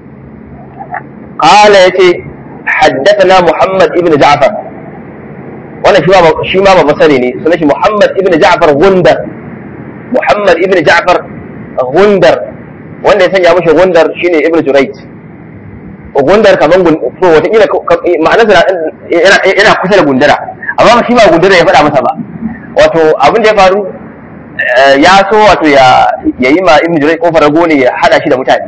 قال يتي حدثنا محمد ابن جعفر وانا شي ما بصري ne sunan shi Muhammad ibn Ja'far Gundar Muhammad ibn Ja'far Gundar wanda ya sanya mishi Gundar shine Ibn Jurayj Gundar kaman to wata kila ma'anarsa yana yana kusa da gundara amma shi ba gundara ya faɗa masa ba wato abin da ya faru ya so wato ya yayi ma Ibn Jurayj kofar rago ne ya hada shi da mutane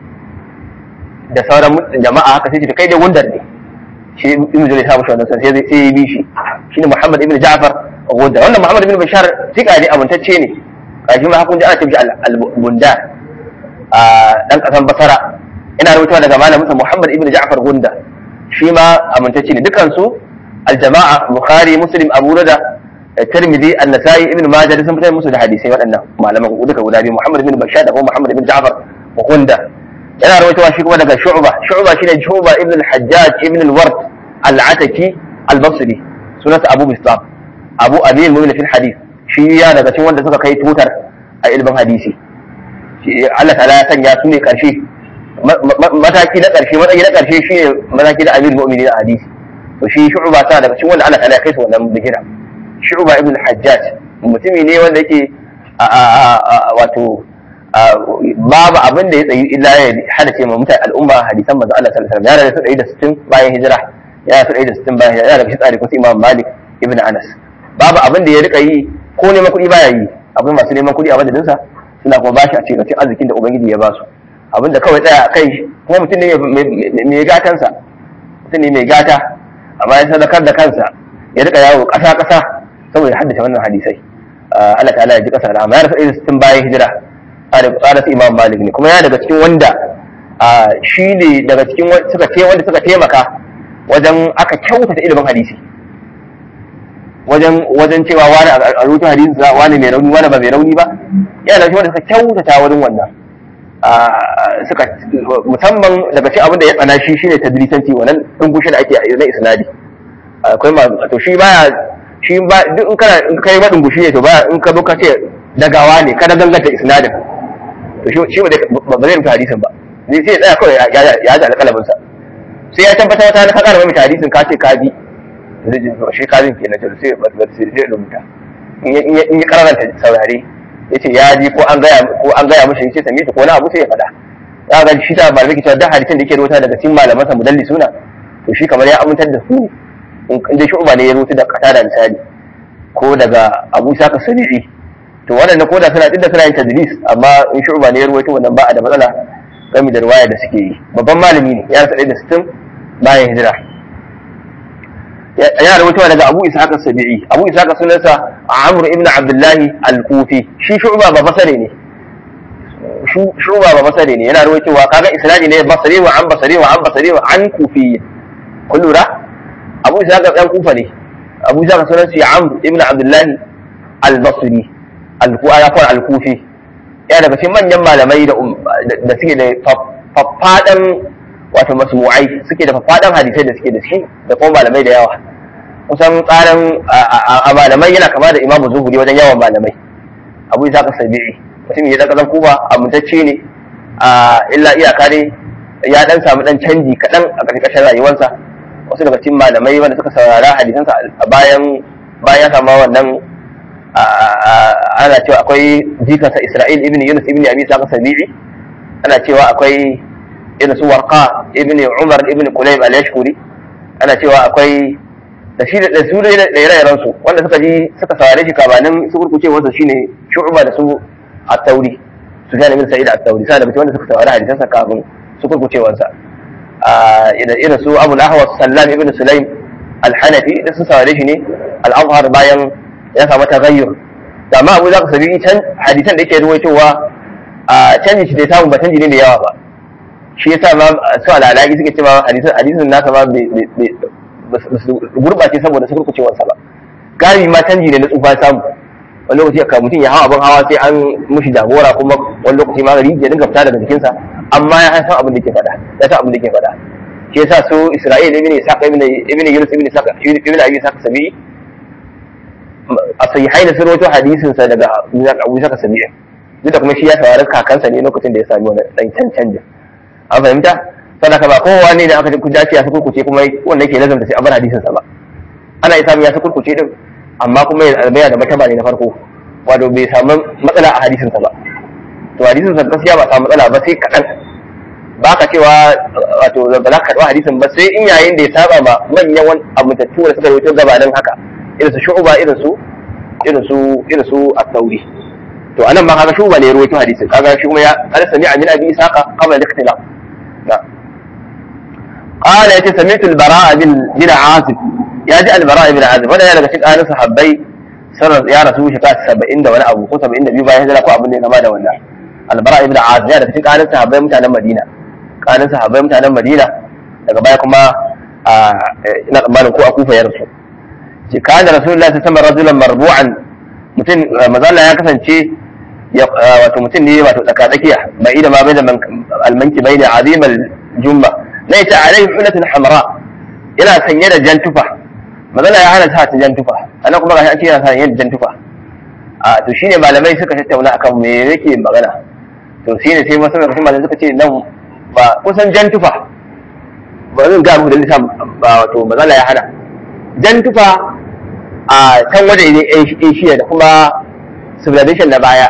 da sauran jama'a haka sai ce kai dai gundar ne shi ibn zai sa mushi wannan sai sai ya bi shi shine Muhammad ibn Ja'far gundar wannan Muhammad ibn Bashar tika ne abuntacce ne kashi ma hakun ji ana tafi al-Bundar a dan kasan Basra ina rubutawa daga malamin sa Muhammad ibn Ja'far gundar shi ma abuntacce ne dukan su al-jama'a Bukhari Muslim Abu Dawud Tirmidhi An-Nasa'i Ibn Majah sun fitar musu da hadisai waɗannan malaman duka guda biyu Muhammad ibn Bashar da kuma Muhammad ibn Ja'far gundar yana rawaitowa shi kuma daga shu'ba shu'ba shine shu'ba ibn al-hajjaj ibn al-ward al-ataki al-basri sunansa abu bistam abu abil mu'min fil hadith shi ya daga cikin wanda suka kai tutar a ilmin hadisi Allah ta'ala ya sanya su ne karshe mataki na karshe matsayi na karshe shi ne mataki da amir mu'minin a hadisi to shi shu'ba sa daga cikin wanda Allah ta'ala ya kai su wannan bigira shu'ba ibn al-hajjaj mutumi ne wanda yake wato babu abin da ya tsayi illa ya hada ce ma mutane al'umma hadisan manzo Allah sallallahu alaihi wasallam yana da sittin bayan hijira yana da sittin bayan hijira yana da shi tsari ko Imam Malik ibn Anas babu abin da ya rika yi ko neman kuɗi baya yi abin masu neman kuɗi a madadinsa suna kuma bashi a cikin arzikin da ubangiji ya ba su abin da kawai tsaya a kai kuma mutum ne mai gatansa mutum ne mai gata amma ya sadakar da kansa ya rika yawo ƙasa ƙasa saboda haddace wannan hadisai Allah ta'ala ya ji ƙasa da amma ya rasa irin sittin bayan hijira tsara su imam malik ne kuma ya daga cikin wanda shi ne daga cikin suka ce wanda suka taimaka wajen aka kyautata ilimin hadisi wajen wajen cewa wani a rutun hadisi sa wani mai rauni wani ba mai rauni ba yana da wanda suka kyautata wurin wannan suka musamman daga cikin abin da ya tsana shi shine tadrisanci wannan dungushi da ake na isnadi akwai ma to shi baya shi ba duk in kana in kai ma dungushi ne to ba in ka zo ka ce dagawa ne kada danganta isnadin to shi ba zai rubuta hadisin ba zai sai tsaya kawai ya ji alƙalamin sa sai ya tabbata wata ka ƙara mai hadisin ka ce ka bi zai ji shi ka bin kenan to sai ba sai zai rubuta in ya karanta saurare yace ya ji ko an gaya ko an gaya mishi yace same shi ko na abu sai ya faɗa ya ga shi ta malamai ke cewa duk hadisin da yake rubuta daga cikin malaman sa mudalli suna to shi kamar ya amintar da su ne in dai shu'ba ne ya rubuta da kata da misali ko daga Abu Saka Sadiqi to waɗanda ko da suna da suna yin tadlis amma in shu'ba ne ya ruwaito wannan ba a da matsala game da riwaya da suke yi babban malami ne ya rasa da sittin bayan hijira ya ruwaito daga Abu Ishaq as-Sabi'i Abu Ishaq sunansa Amr ibn Abdullah al-Kufi shi shu'ba ba basare ne shu'ba ba basare ne yana ruwaitowa kaga isnadi ne basari wa an basari wa an basari wa an kufi kun lura Abu Ishaq dan Kufa ne Abu Ishaq sunansa Amr ibn Abdullah al-basri al-kufi al-kufi ya daga cikin manyan malamai da suke da faffadan wato masmu'ai suke da faffadan hadisai da suke da shi da kuma malamai da yawa kusan tsarin a malamai yana kama da imamu zuhuri wajen yawan malamai abu isa ka sabi'i mutum ya zaka zan kuma amintacce ne a illa iyaka ne ya dan samu dan canji kaɗan a ƙarƙashin rayuwarsa wasu daga cikin malamai wanda suka saurara hadisansa a bayan bayan ya samu wannan ana cewa akwai jikansa Isra'il ibn Yunus ibn Abi Sa'id Sabi'i ana cewa akwai irin su Warqa ibn Umar ibn Qulayb al-Yashkuri ana cewa akwai da shi da su da ire-iren su wanda suka ji suka saurare shi kabanin su kurkuce wasa shine Shu'ba da su At-Tauri Sufyan ibn Sa'id At-Tauri sai da mutum wanda suka saurare hadisansa kafin su kurkuce wasa irin su Abu al-Ahwas Sallam ibn Sulaim al-Hanafi da su saurare shi ne al-Azhar bayan ya samu tagayyur da amma abu za ka sabi can hadisan da yake ruwaitowa a canji shi da samu ba canji ne da yawa ba shi yasa ma su alalaki suke cewa hadisan hadisan nasa ma ba su gurbace saboda su kurkucewar sa ba gari ma canji ne na tsufa samu wani lokaci ka mutum ya hawa abin hawa sai an mushi jagora kuma wani lokaci ma gari ya dinga fita daga jikinsa amma ya san abin da ke faɗa ya san abin da ke faɗa shi yasa su Isra'il ibn Isaq ibn ibn Yunus ibn Isaq ibn Abi Isaq sabi'i a sahihai da sun rawaito hadisin sa daga Abu Saka Sabi'i duk da kuma shi ya saurari kakansa ne lokacin da ya sami wani dan can canjin an fahimta sadaka ba kowa ne da aka ji kujaci ya sukurkuce kuma wanda yake lazanta sai a bar hadisin sa ba ana iya samun ya sukurkuce din amma kuma ya albaya da mataba ne na farko wato bai samu matsala a hadisin sa ba to hadisin sa gaskiya ba samu matsala ba sai kaɗan ba ka cewa wato ba za ka karɓi hadisin ba sai in yayin da ya saba ma manyan amintattu da suka rawaito gabanin haka irin su shu'ba irin su irin su irin su at-tauri to anan ma kaga shu'ba ne ruwaito hadisin kaga shi kuma ya qala sami'a min abi isaqa qabla al-ikhtilaf na qala yace sami'tu al-bara'a bin bin azib ya ji al-bara'a bin azib wanda ya daga cikin ahlus sahabbai sanar ya rasu shi ka 70 da wani abu ko 72 bayan hijira ko abin da ya kama da wannan al-bara'a bin azib ya daga cikin ahlus sahabbai mutanen madina kanin sahabbai mutanen madina daga baya kuma ina tsammanin ko a kufa ya rasu ce kana rasulullahi ta sama rajulan marbu'an mutum mazalla ya kasance wato mutum ne wato tsaka tsakiya bai da ma bai da almanki bai da azimal jumma na yace alai hulatun hamra yana sanye da jan tufa mazalla ya hana sa ta jan tufa anan kuma gashi an ce yana sanye da jan tufa a to shine malamai suka tattauna akan me yake magana to shine sai wasu daga cikin malamai suka ce nan ba kusan jan tufa ba zan ga muku da lissa ba wato mazalla ya hana jan tufa a can wajen asia da kuma civilization na baya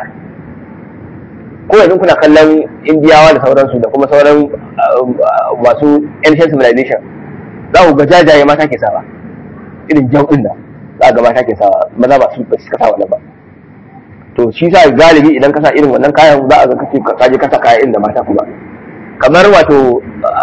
ko yanzu kuna kallon indiyawa da sauransu da kuma sauran masu ancient civilization za ku ga jajaye mata ke sawa irin jan din da za ga mata ke sawa maza ba su ba su kasa wannan ba to shi sa galibi idan ka sa irin wannan kayan za a ga kace ka je ka sa kaya irin da mata kuma kamar wato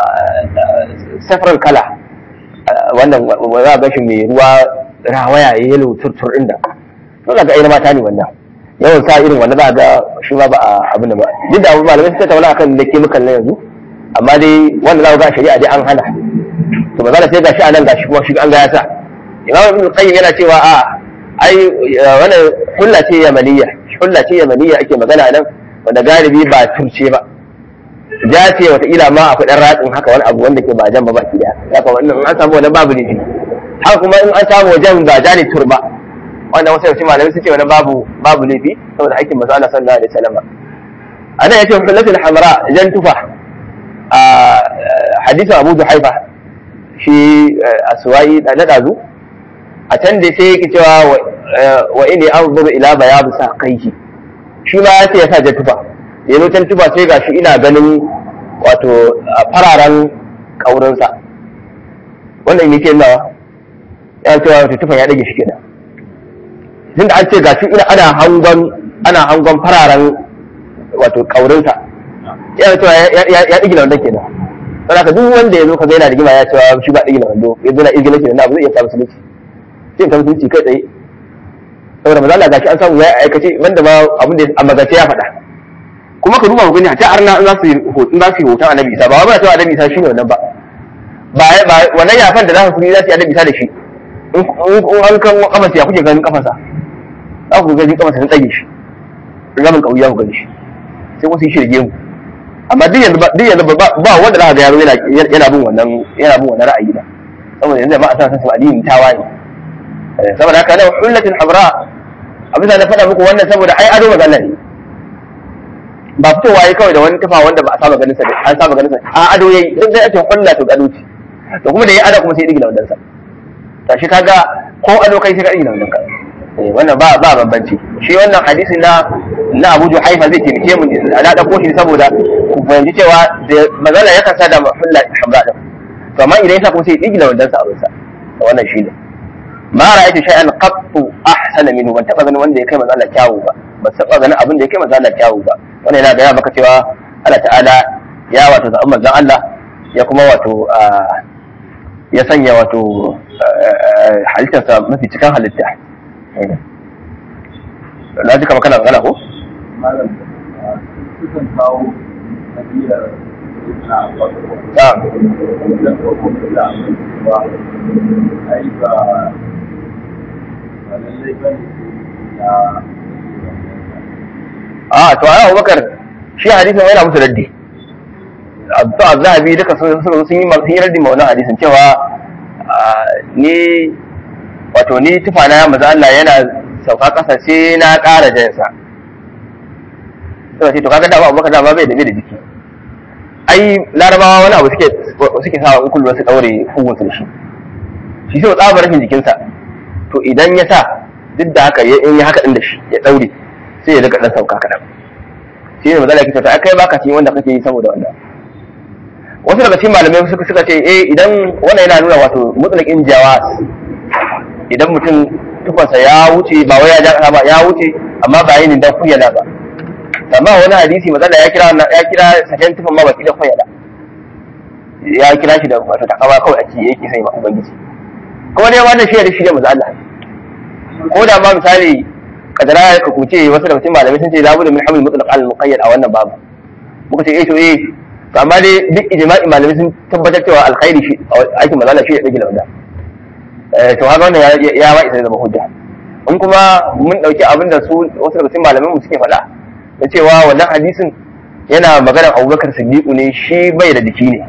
safarar kala wannan za a gashi mai ruwa rawaya ya yi turtur din da dole ga irin mata ne wannan yawan sa irin wanda za a ga shi ma ba a abin da ba duk da malamai sun tattauna akan da ke mukan na yanzu amma dai wanda za ga shari'a dai an hana to ba za sai gashi a nan gashi kuma shi an ga ya sa imam ibn qayyim yana cewa a ai wannan hulla ce yamaniya hulla ce yamaniya ake magana nan wanda galibi ba turce ba ja ce wataƙila ma akwai ɗan ratsin haka wani abu wanda ke ba jan ba baki daya haka wannan an samu wannan babu laifi haka kuma in an samu wajen ba ja ne turba wanda wasu yawanci malamai su ce wani babu babu laifi saboda aikin masu Allah sallallahu alaihi wasallam a nan yace hullatul hamra jan tufa a hadisin Abu Juhaifa shi aswai da na dazu a can da sai yake cewa wa inni anzuru ila bayad saqaihi shi ma yace ya sa jan tufa yanzu can tufa sai gashi ina ganin wato fararen kaurinsa wannan yake nawa ya cewa wato tufan ya dage shi kenan tun da an ce gashi ina ana hangon ana hangon fararen wato kaurinsa ya cewa ya digina wanda kenan don haka duk wanda ya zo ka ga yana rigima ya cewa shi ba digina wando ya zo na igila kenan abu zai iya samu sulunci sai ka musulunci kai tsaye saboda maza Allah gashi an samu ya aikace wanda ba abin da a magace ya faɗa kuma ka duba ku gani ta arna in za su yi in za su yi hoton annabi isa ba ba ta annabi isa shine wannan ba ba ba wannan yafan da za su yi za su yi annabi isa da shi in an kan kafarsa ya kuke ganin kafarsa za ku ga jika masa sun tsage shi ramin kauya ku gani shi sai wasu shi rige mu amma duk yanzu duk yanzu ba wanda za ka ga yaro yana yana bin wannan yana bin wannan ra'ayi ba saboda yanzu ba a san su addini tawaye saboda haka nan hullatul habra abin da na faɗa muku wannan saboda ai ado magana ne ba fitowa yayi kawai da wani tufa wanda ba a saba ganin sa an saba ganin sa a ado yayi duk da ake hulla to ado ce to kuma da yayi ado kuma sai ya digila wannan sa ta shi kaga ko ado kai sai ka digila wannan ka eh wannan ba ba bambanci shi wannan hadisi na na Abu Juhaifa zai taimake mu na dauko shi saboda ku fahimci cewa da magana ya kasa da hulla hamra din to amma idan yasa kuma sai ya digila wannan sa abin sa wannan shi ne ma ra'aytu shay'an qattu ahsana minhu ban taba ganin wanda ya kai manzo Allah kyawu ba ban taba ganin abin da ya kai manzo Allah kyawu ba wannan yana gaya maka cewa Allah ta'ala ya wato zaɓi manzon Allah ya kuma wato ya sanya wato halittarsa mafi cikin halitta na ji kama kana magana ko? malam sukan kawo nabiyar na na'am idan ko kuma da ba ai ba ba lallai ba ne na a to ai Abubakar shi hadisin yana musu raddi Abdu Zahabi duka sun sun sun yi sun yi raddi ma wannan hadisin cewa ni wato ni tufana ya maza Allah yana sauka kasa sai na ƙara jansa sai ce to kaga da Abubakar da ba bai da bai da jiki ai larabawa wani abu suke suke sa in kullu su daure hugun su da shi shi sai tsabar rashin jikinsa to idan ya sa duk da haka ya in ya haka din da shi ya daure sai ya rika dan sauka kadan shi ne mazala kita ta kai baka cikin wanda kake yi saboda wannan wasu daga cikin malamai suka suka ce eh idan wannan yana nuna wato mutlaqin jawas idan mutum tufansa ya wuce ba wai ya ja kasa ba ya wuce amma ba yin dan kuyala ba amma wani hadisi mazala ya kira ya kira sakan tufan ma baki da kuyala ya kira shi da wato takawa kawai a ci yake sai ma ubangiji kuma dai wannan shi da shi da mazala ko da ma misali kadara ka kuce wasu daga cikin malamai sun ce la budda min hamil mutlaq al muqayyad a wannan babu muka ce eh to eh to amma dai duk ijma'i malamai sun tabbatar cewa alkhairi shi aikin mazala shi ya dage launa eh to haka wannan ya ya ba isa zama hujja in kuma mun dauki abin da su wasu daga cikin malamai mu suke faɗa da cewa wannan hadisin yana maganar Abubakar Siddiq ne shi bai da jiki ne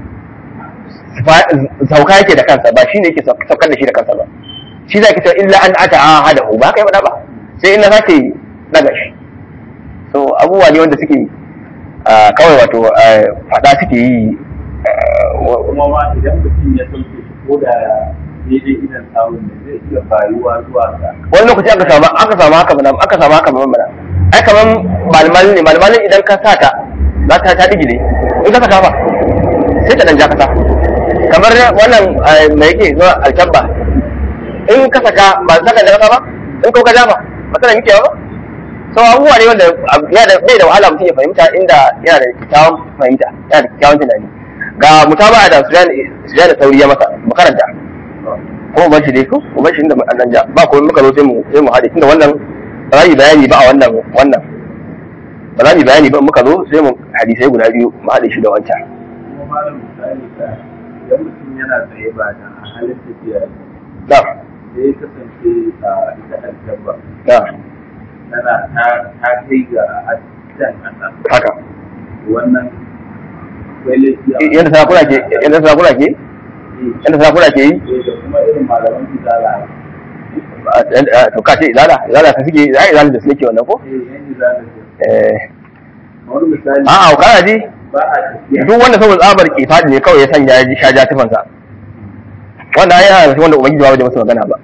sauka yake da kansa ba shi ne yake saukar da shi da kansa ba shi zai kita illa an ata ahadahu ba kai faɗa ba sai in na sake daga shi so abubuwa ne wanda suke kawai wato fada suke yi kuma ma idan mutum ya sauke shi ko da daidai idan samun ne zai iya bayuwa zuwa ga wani lokaci aka samu aka samu haka mana aka samu haka mana ai kaman malmalin ne malmalin idan ka sa ta za ta ta digile in ka saka ba sai ta dan ja kasa kamar wannan mai yake zuwa alkabba in ka saka ba saka da kasa ba in ko ka ja ba matsala muke ba so abubuwa ne wanda yana da bai da wahala mutum ya fahimta inda yana da kyakkyawan fahimta yana da kyakkyawan tunani ga mutaba da sujan da sauri ya masa makaranta ko ban shi dai ko ban shi inda an ja ba ko muka zo sai mu sai mu hade tunda wannan ba za mu bayani ba a wannan wannan ba za mu bayani ba muka zo sai mu hadisai guda biyu mu hade shi da wancan kuma malam misali ka idan mutum yana tsaye ba da a halin tafiya ne na sai ya kasance a ita aljabba na tana ta ta kai ga jan kasa haka wannan akwai laifi a yadda sarakuna ke yadda sarakuna ke yadda sarakuna ke yi Eh, da kuma irin malaman fitala to ka ce izala izala ka suke za izala da suke wannan ko eh yan izala ce eh wani misali a'a kana ji ba a tafiya duk wanda saboda tsabar kifadi ne kawai ya sanya ya ji shaja tufansa wanda ai yana da wanda ubangiji ba wajen masa magana ba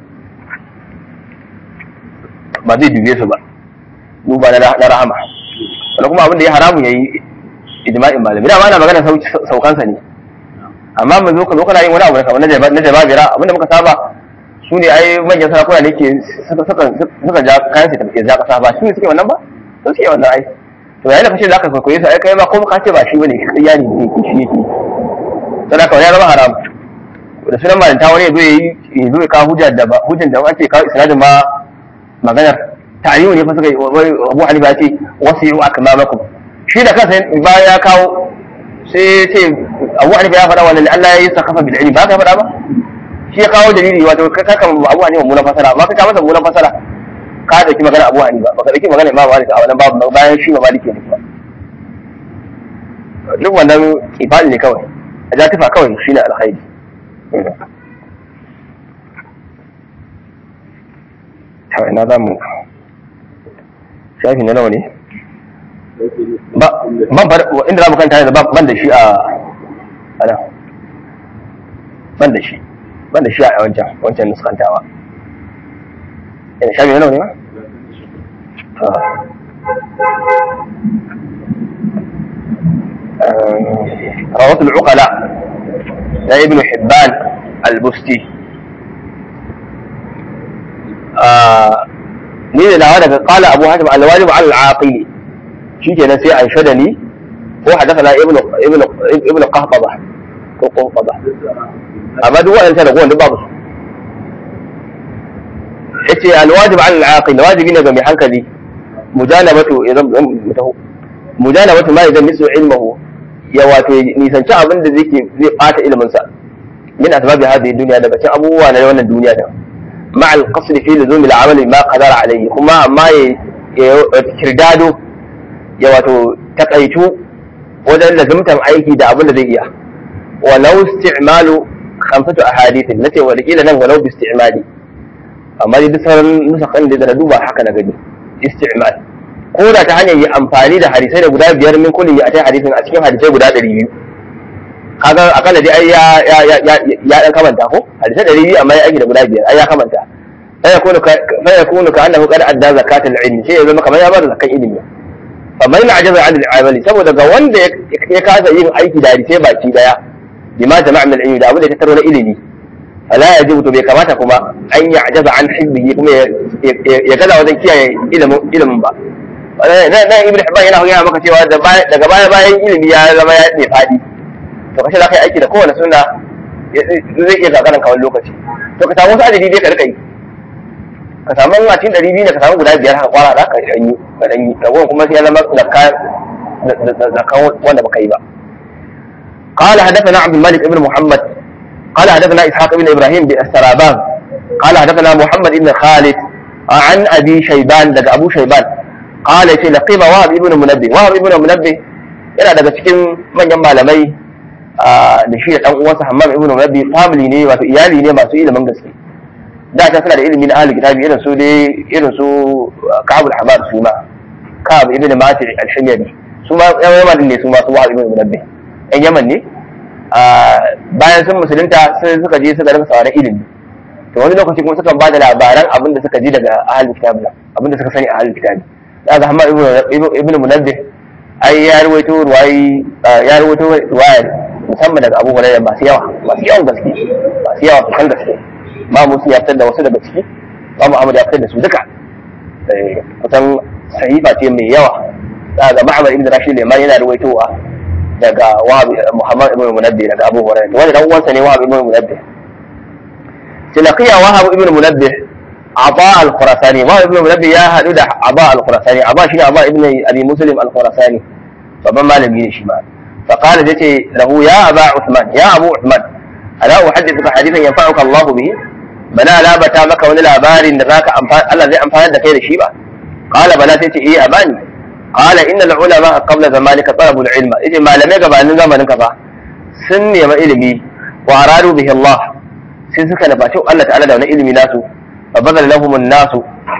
ba zai dube su ba duba na na rahama wanda kuma abin da ya haramu yayi ijma'in malami da ma ana magana sau- saukansa ne amma mu zo ka zo kana yin wani abu da kamar na jaba na jababira abinda muka saba su ne ai manyan sarakuna ne ke suka suka suka ja kayan su tafi ja kasa ba su ne suke wannan ba su suke wannan ai to yayin da kace zaka kwaikwaye su ai kai ma ko ka ce ba shi bane ƙarya ne ne shi yake don haka wani ya zama haram da sunan malinta wani ya zo ya yi ya zo ya kawo hujja da ba hujjan da an ce kawo isnadin ma maganar ta'ayimu ne fa suka yi wai Abu Hanifa ya ce wasu yi akmamakum shi da kansa bayan ya kawo sai ya ce Abu Hanifa ya faɗa wannan Allah ya yi sakafa bil ilmi ba ka faɗa ba shi ya kawo dalili wato ka kaka Abu Hanifa munan fasara amma ka kawo masa munan fasara ka dauki magana Abu Hanifa ba ka dauki magana Imam Malik a wannan babu bayan shi ma Malik ne ba duk wannan kifali ne kawai a ja tufa kawai shine alkhairi ta ina za mu shafi na nawa ne ba ban fara inda za mu kanta yanzu ban da shi a ana ban da shi ban da shi a wancan wancan nuskantawa ina shafi na nawa ne ba رواه العقلاء لابن حبان البستي ni da nawa daga kala abu hatim alwajib al aqili shikenan sai an shada ni ko hadathana ibnu ibnu ibnu qahbaba ko qahbaba amma duk wa'annan da kowanne babu yace alwajib al aqil wajibi ne ga mai hankali mujanabatu idan mutahu mujanabatu ma idan nisu ilmuhu ya wato nisanci abin da zai zai bata ilimin sa min asbabi hadhihi dunya daga cikin abubuwa na wannan duniya da مع القصد في لزوم العمل ما قدر عليه كما ما kirdado ya wato takaitu wajen lazimtan aiki da abin da zai iya walau isti'malu khamsatu ahadithin nace wa kila nan walau bi isti'mali amma duk sauran nusakan da na duba haka na gani isti'mal ko da ta hanyar yi amfani da hadisai da guda biyar min kulli ya tai hadisin a cikin hadisai guda ɗari biyu kaga akalla dai ai ya ya ya ya dan kamanta ko hadisai ɗari biyu amma ya aiki da guda biyar ai ya kamanta fa yakunu ka fa yakunu ka annahu qad adda zakat al-ilm sai ya zama kamar ya bada zakan ilimi fa man ajaza an al-amali saboda ga wanda ya kasa yin aiki da hadisai baki daya bima jama'a min al-ilmi da abin da ya tattaro na ilimi fala yajibu to bai kamata kuma an ya ajaza an hizbihi kuma ya gaza wajen kiyaye ilimin ilimin ba nan ibn hibban yana yana maka cewa daga baya bayan ilimi ya zama ya ne fadi to kashe za ka yi aiki da kowane suna zai iya gagarin kawai lokaci to ka samu wasu adadi dai ka rika yi ka samu a cikin ɗari biyu ne ka samu guda biyar haka kwara za ka ɗan yi ka ɗan yi ragowar kuma sai ya zama zakka wanda baka yi ba قال حدثنا عبد الملك بن محمد قال حدثنا اسحاق بن ابراهيم بالسرابان قال حدثنا محمد بن خالد عن ابي شيبان دغ ابو شيبان قال يتي لقيم وهب ابن منبه وهب ابن منبه yana daga cikin manyan malamai da shi da dan uwansa Hammam ibn Rabi family ne wato iyali ne masu ilimin gaske da ta suna da ilimi na ahli kitabi irin su dai irin su Ka'ab al-Hamad su ma Ka'ab ibn Mati al-Himyari su ma yan Yaman ne su ma su Wahab ibn Munabbi yan Yaman ne bayan sun musulunta sai suka je suka rasa sauran ilimi to wani lokaci kuma sukan bada labaran abin da suka ji daga ahli kitabi abin da suka sani a ahli kitabi daga Hammam ibn Munabbi ai ya rawaito ruwayi ya rawaito ruwaya musamman daga Abu Hurairah masu yawa masu yawan gaske masu yawa kan gaske ba musu ya fitar da wasu daga ciki ba mu Ahmad ya fitar da su duka kusan sahifa ce mai yawa daga Ma'mar ibn Rashid Liman yana rawaitowa daga Wahab Muhammad ibn Munabbih daga Abu Hurairah wanda dan uwansa ne Wahab ibn Munabbih tilaqiya Wahab ibn Munabbih Aba al-Khurasani Wahab ibn Munabbih ya hadu da Aba al-Khurasani Aba shine Aba ibn Abi Muslim al-Khurasani babban malami ne shi ma فقال جتي له يا أبا عثمان يا أبو عثمان ألا أحدثك حديثا ينفعك الله به بلا لا بتا مك ولا لابار ذاك أنفان الله زي أنفان ذاك شيبا قال بلا تيتي إيه أباني قال إن العلماء قبل زمانك طلبوا العلم إذا ما لم يقبل أن زمانك فا سن يما إلمي وأرادوا به الله sai suka nufaci Allah ta'ala da wani ilimi nasu fa bazal lahum an-nasu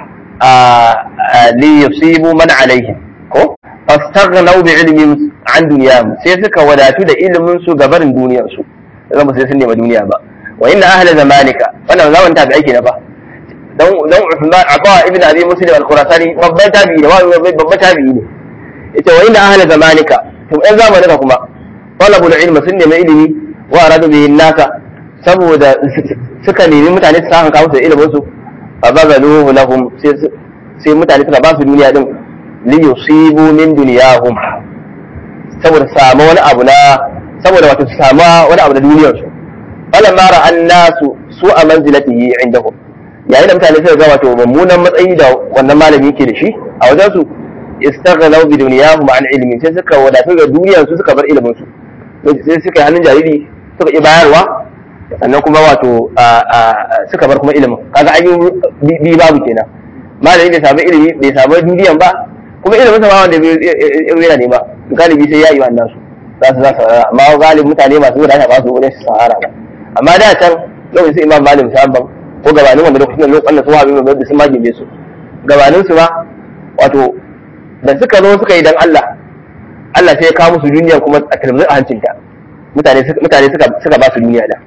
li yusibu man alaihim ko fastaghnaw bi ilmin an duniyahum sai suka wadatu da ilimin su ga barin duniyar su zan ba sai sun nema duniya ba wa inna ahla zamanika wannan zaman tabi ake na fa dan dan Uthman Aba ibn Abi Muslim al-Khurasani babban tabi'i ne babban tabi'i ne ita wa inna ahla zamanika to ɗan zamanika kuma talabul ilmi sun nemi ilimi wa aradu bihi nasa saboda suka nemi mutane su samu kawo su ilimin su fa bazaluhu lahum sai mutane suka ba su duniya din li yusibu min dunyahum saboda samu wani abu na saboda wato su samu wani abu na duniyar su falan mara an nasu su a manzilatihi indahum yayin da mutane suka ga wato mummunan matsayi da wannan malami yake da shi a wajen su istaghnaw bi dunyahum an ilmi sai suka wadatu da duniyar su suka bar ilimin su sai suka yi hannun jariri suka yi bayarwa sannan kuma wato suka bar kuma ilimin kaga an yi bi babu kenan malami bai samu ilimi bai samu duniyan ba kuma ilimin sa ma wanda bai yana nema galibi sai ya yi wannan su za su za su saurara amma galibi mutane masu wadata ba su wurin su sahara ba amma da can lokacin su imam malim sabban ko gabanin wanda lokacin da lokacin da su habi mai sun magime su gabanin su ma wato da suka zo suka yi dan Allah Allah sai ya kawo musu duniya kuma a talmizin a hancinta mutane mutane suka suka ba su duniya da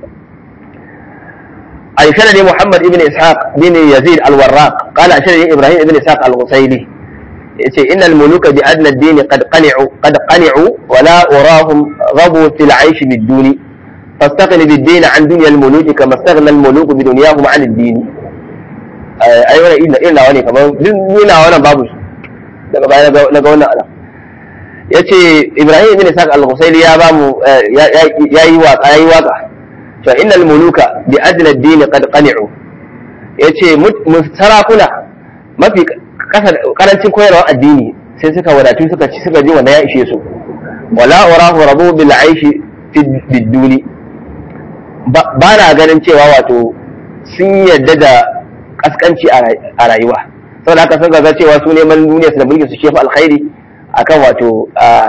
أرشدني محمد بن إسحاق بن يزيد الوراق قال أرشدني إبراهيم بن إسحاق الغصيلي إن الملوك بأدنى الدين قد قنعوا قد قنعوا ولا أراهم غضوا في العيش بالدون فاستغن بالدين عن دنيا الملوك كما استغنى الملوك بدنياهم عن الدين أيوة إلا إلا واني كمان إلا وانا بابوش daga baya na ga wannan ana ya ce ibrahim ibn isaac al-husaili ya bamu ya yi waka ya yi waka fa innal muluka bi adna ad-din qad qani'u yace sarakuna mafi karancin koyarwar addini sai suka wadatu suka ci suka ji wanda ya ishe su wala urahu rabu bil aishi fi duni ba na ganin cewa wato sun yadda da kaskanci a rayuwa saboda haka sun ga cewa su neman duniya su da mulki su shefa alkhairi akan wato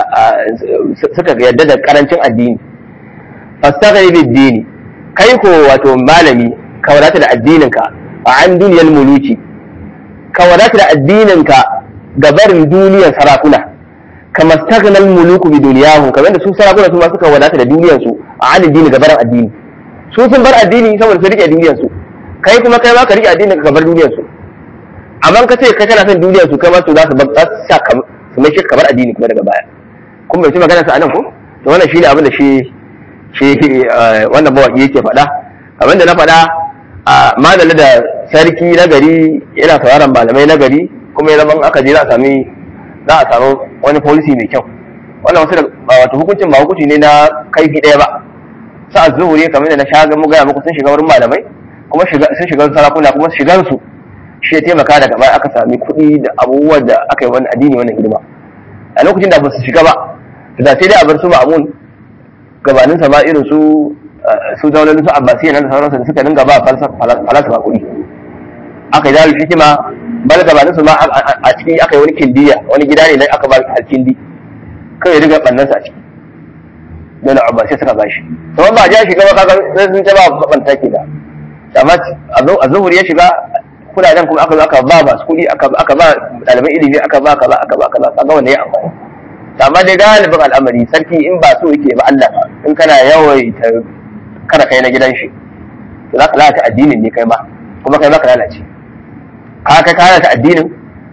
suka yadda da karancin addini fastaghni bid dini kai ko wato malami ka wadata da addininka a an duniyar muluki ka wadata da addininka ga barin duniyar sarakuna kama stagnal muluku bi duniyahu kamar da su sarakuna su ma suka wadata da duniyar su a an addini ga barin addini su sun bar addini saboda su rike duniyar su kai kuma kai ma ka rike addinin ka bar duniyar su amma ka ce kai kana son duniyar su kai ma su za su bar sa su mai shi kamar addini kuma daga baya kun bai ci magana sa anan ko to wannan shine abin da shi shi wannan mawaki yake faɗa abin da na faɗa a madalla da sarki na gari yana sauraron malamai na gari kuma ya zama aka je za a sami za a samu wani policy mai kyau wannan wasu da wato hukuncin ba hukunci ne na kaifi ɗaya ba sa zuhuri kamar da na sha ga mu gaya muku sun shiga wurin malamai kuma sun shiga sarakuna kuma shigan su shi ya taimaka daga baya aka sami kuɗi da abubuwan da aka yi wani addini wannan hidima a lokacin da ba su shiga ba da sai dai a bar su ma'amun gabanin sa ma irin su su zaunalin su abbasiyya nan da sauransu da suka dinga ba falsafa kuɗi aka yi zalu hikima bal gabanin su ma a ciki aka yi wani kindiya wani gida ne aka ba alkindi kawai riga bannan sa a ciki don abbasiyya suka ba shi to ba ja shiga ba kaga sai sun ta ba banta ke da amma a zuhuri ya shiga kudaden kuma aka zo aka ba masu kuɗi aka ba ɗaliban ilimi aka ba kaza aka ba kaza kaga wanda ya amfani amma dai galibin al'amari sarki in ba so yake ba Allah in kana yawaita kada kai na gidan shi to za ka lalata addinin ne kai ma kuma kai ma ka lalace ka kai ka lalata addinin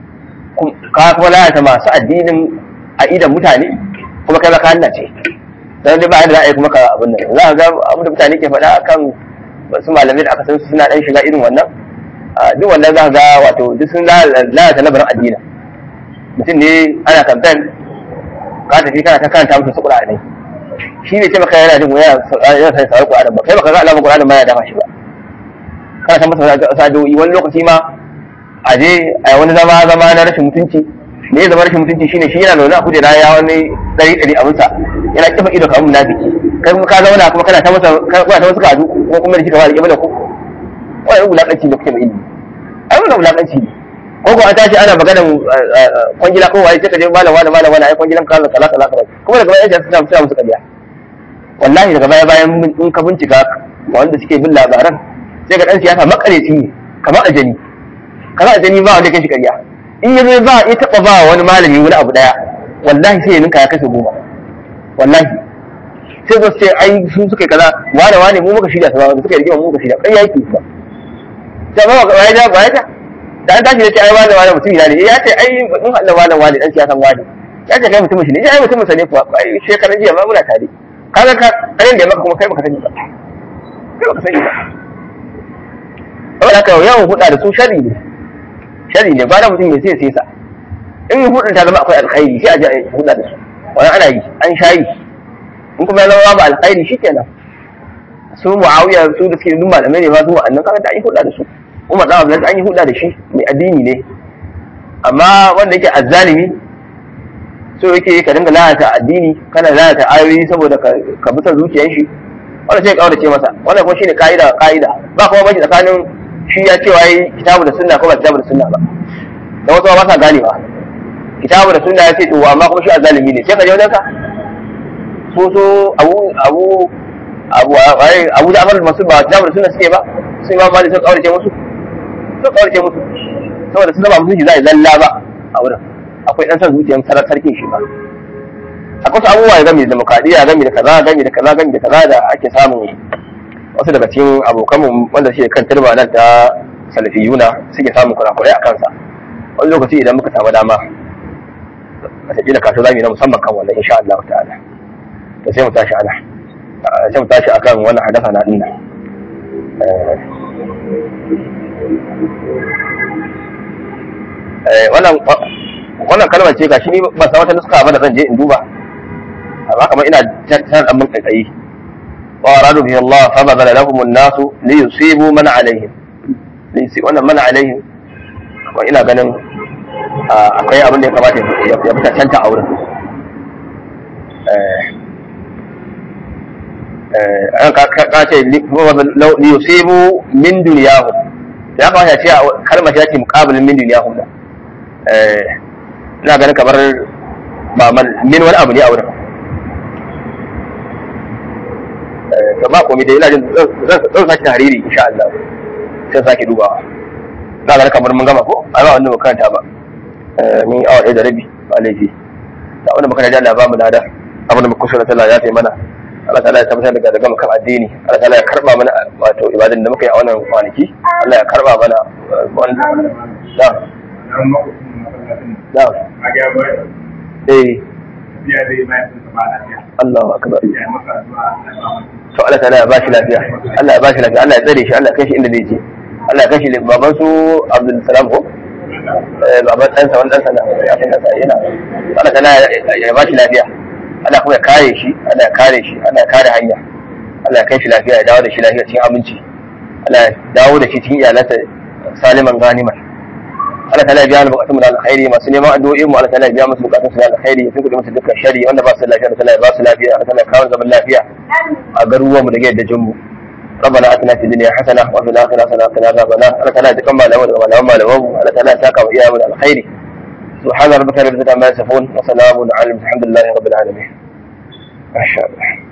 ka kuma lalata masu addinin a idan mutane kuma kai ma ka lalace dan dai ba da ra'ayi kuma ka abin nan za ka ga abin da mutane ke faɗa akan wasu malamai da aka san su suna dan shiga irin wannan duk wannan za ka ga wato duk sun lalata labarin addinin mutum ne ana kamfen ka tafi kana ta karanta musu Qur'ani shi ne ce maka yana jin yana yana sai sauri Qur'ani ba kai baka ga alamun Qur'ani ba ya dafa shi ba kana san masa sadoyi wani lokaci ma a je a wani zama zama na rashin mutunci ne zama rashin mutunci shine shi yana zaune a kujera ya wani dari dari a musa yana kifa ido kamar munafiki kai kuma ka zauna kuma kana ta masa kana ta masa kadu ko kuma da shi ka fara kiba da ku wai wulakanci ne kuke mai ilimi ai wannan wulakanci ne ko ko an tashi ana maganar kwangila ko waye sai ka je malam wani malam wani ai kwangilan ka kaza kaza kaza kuma daga baya sai suna suna musu kariya wallahi daga baya bayan in ka bincika wanda suke bin labaran sai ga dan siyasa makareci ne kamar ajani kamar ajani ba wanda kai shi kariya in yazo ba ya taba ba wani malami wani abu daya wallahi sai ya ninka ya kashe goma wallahi sai zo sai ai sun suka kaza wani wani mu muka shirya su ba suka yi rigima mu muka shirya kai yake ba sai ba ba ya ba ya da an tashi da ce ai wani wani mutum ya ne ya ce ai in Allah wani wani dan siyasan wani ya ce kai mutum shi ne ai mutum sa ne kuwa ai shekaran jiya ma muna tare kaga ka kayan da maka kuma kai baka sani ba kai baka sani ba saboda haka yawan huda da su shari ne shari ne ba da mutum ya sai sai sa in hudun ta zama akwai alkhairi sai a je a huda da su wannan ana yi an shayi in kuma ya zama babu alkhairi shikenan su muawiya su da suke dun malamai ne ba su wa'annan kaga da an yi huda da su Umar dan Abdulaziz an yi huda da shi mai addini ne amma wanda yake azzalimi so yake ka dinga lalata addini kana lalata ayoyi saboda ka bi son zuciyar shi wanda sai ka kaurace masa wannan kuma shine kaida kaida ba kuma baki tsakanin shi ya ce wai kitabu da sunna ko ba kitabu da sunna ba da wasu ba sa gane ba kitabu da sunna ya ce to amma kuma shi azalimi ne sai ka je wajen ka so so abu abu abu abu da amar masu ba kitabu da sunna suke ba sai ma mali sun kaurace musu sun kaurace musu saboda sun zama musulunci za a zalla ba a wurin akwai dan san zuciyar sarar sarkin shi ba akwai wasu abubuwa game da demokradiyya game da kaza game da kaza game da kaza da ake samun wasu daga cikin abokanmu wanda suke kan turba nan ta salafiyuna suke samun kurakurai a kansa wani lokaci idan muka samu dama wataƙila kasu zami na musamman kan wannan insha Allah ta'ala to sai mu tashi ana sai mu tashi akan wannan hadasa na dinnan wannan wannan kalmar ce gashi ni ba san wata nuska ba da zan je in duba amma kamar ina tar dan mun kai wa aradu bihi Allah fa badala lahum an-nas li yusibu man alaihim li yusibu wannan man alaihim ko ina ganin akwai abin da ya kamata ya fita canta a wurin eh ka ce li yusibu min duniyahum ya kamata ce kalmar ta ce muqabilin min duniyahum da ina ganin kamar ba min wani abu ne a wurin to ba komai da ina jin zan sake hariri insha Allah sai sake dubawa ina ganin kamar mun gama ko a ba wanda makaranta ba mun awa ɗaya da rabi ba laifi da wanda makaranta Allah ba mu lada abin da muka kusa da ya ta mana Allah ta'ala ya tabbatar da gama kan addini Allah ta'ala ya karba mana wato ibadan da muka yi a wannan kwanaki Allah ya karba mana wannan da da eh Allahu akbar to Allah ta'ala ya ba shi lafiya Allah ya ba shi lafiya Allah ya tsare shi Allah ya kai shi inda zai je Allah ya kai shi baban su Abdul Salam ko baban ɗansa wani ɗansa na ya fi ɗansa yana Allah ta'ala ya ba shi lafiya Allah kuma ya kare shi Allah ya kare shi Allah ya kare hanya Allah ya kai shi lafiya ya dawo da shi lafiya cikin aminci Allah ya dawo da shi cikin iyalansa saliman ganimar Allah ta'ala ya biya mu bukatun mu da alkhairi masu neman addu'o'i mu Allah ta'ala ya biya musu bukatun su da alkhairi ya tuka musu dukkan shari wanda ba su lafiya Allah ta'ala ya ba su lafiya Allah ta'ala ya kawo zaman lafiya a garuruwan mu da yadda jin mu ربنا اتنا في الدنيا حسنه وفي الاخره حسنه وقنا عذاب النار الله تعالى يتقبل لنا ولهم ولهم الله تعالى يساق واياهم من الخير سبحان ربك رب العزه عما يصفون وسلام على الحمد لله رب العالمين ما شاء الله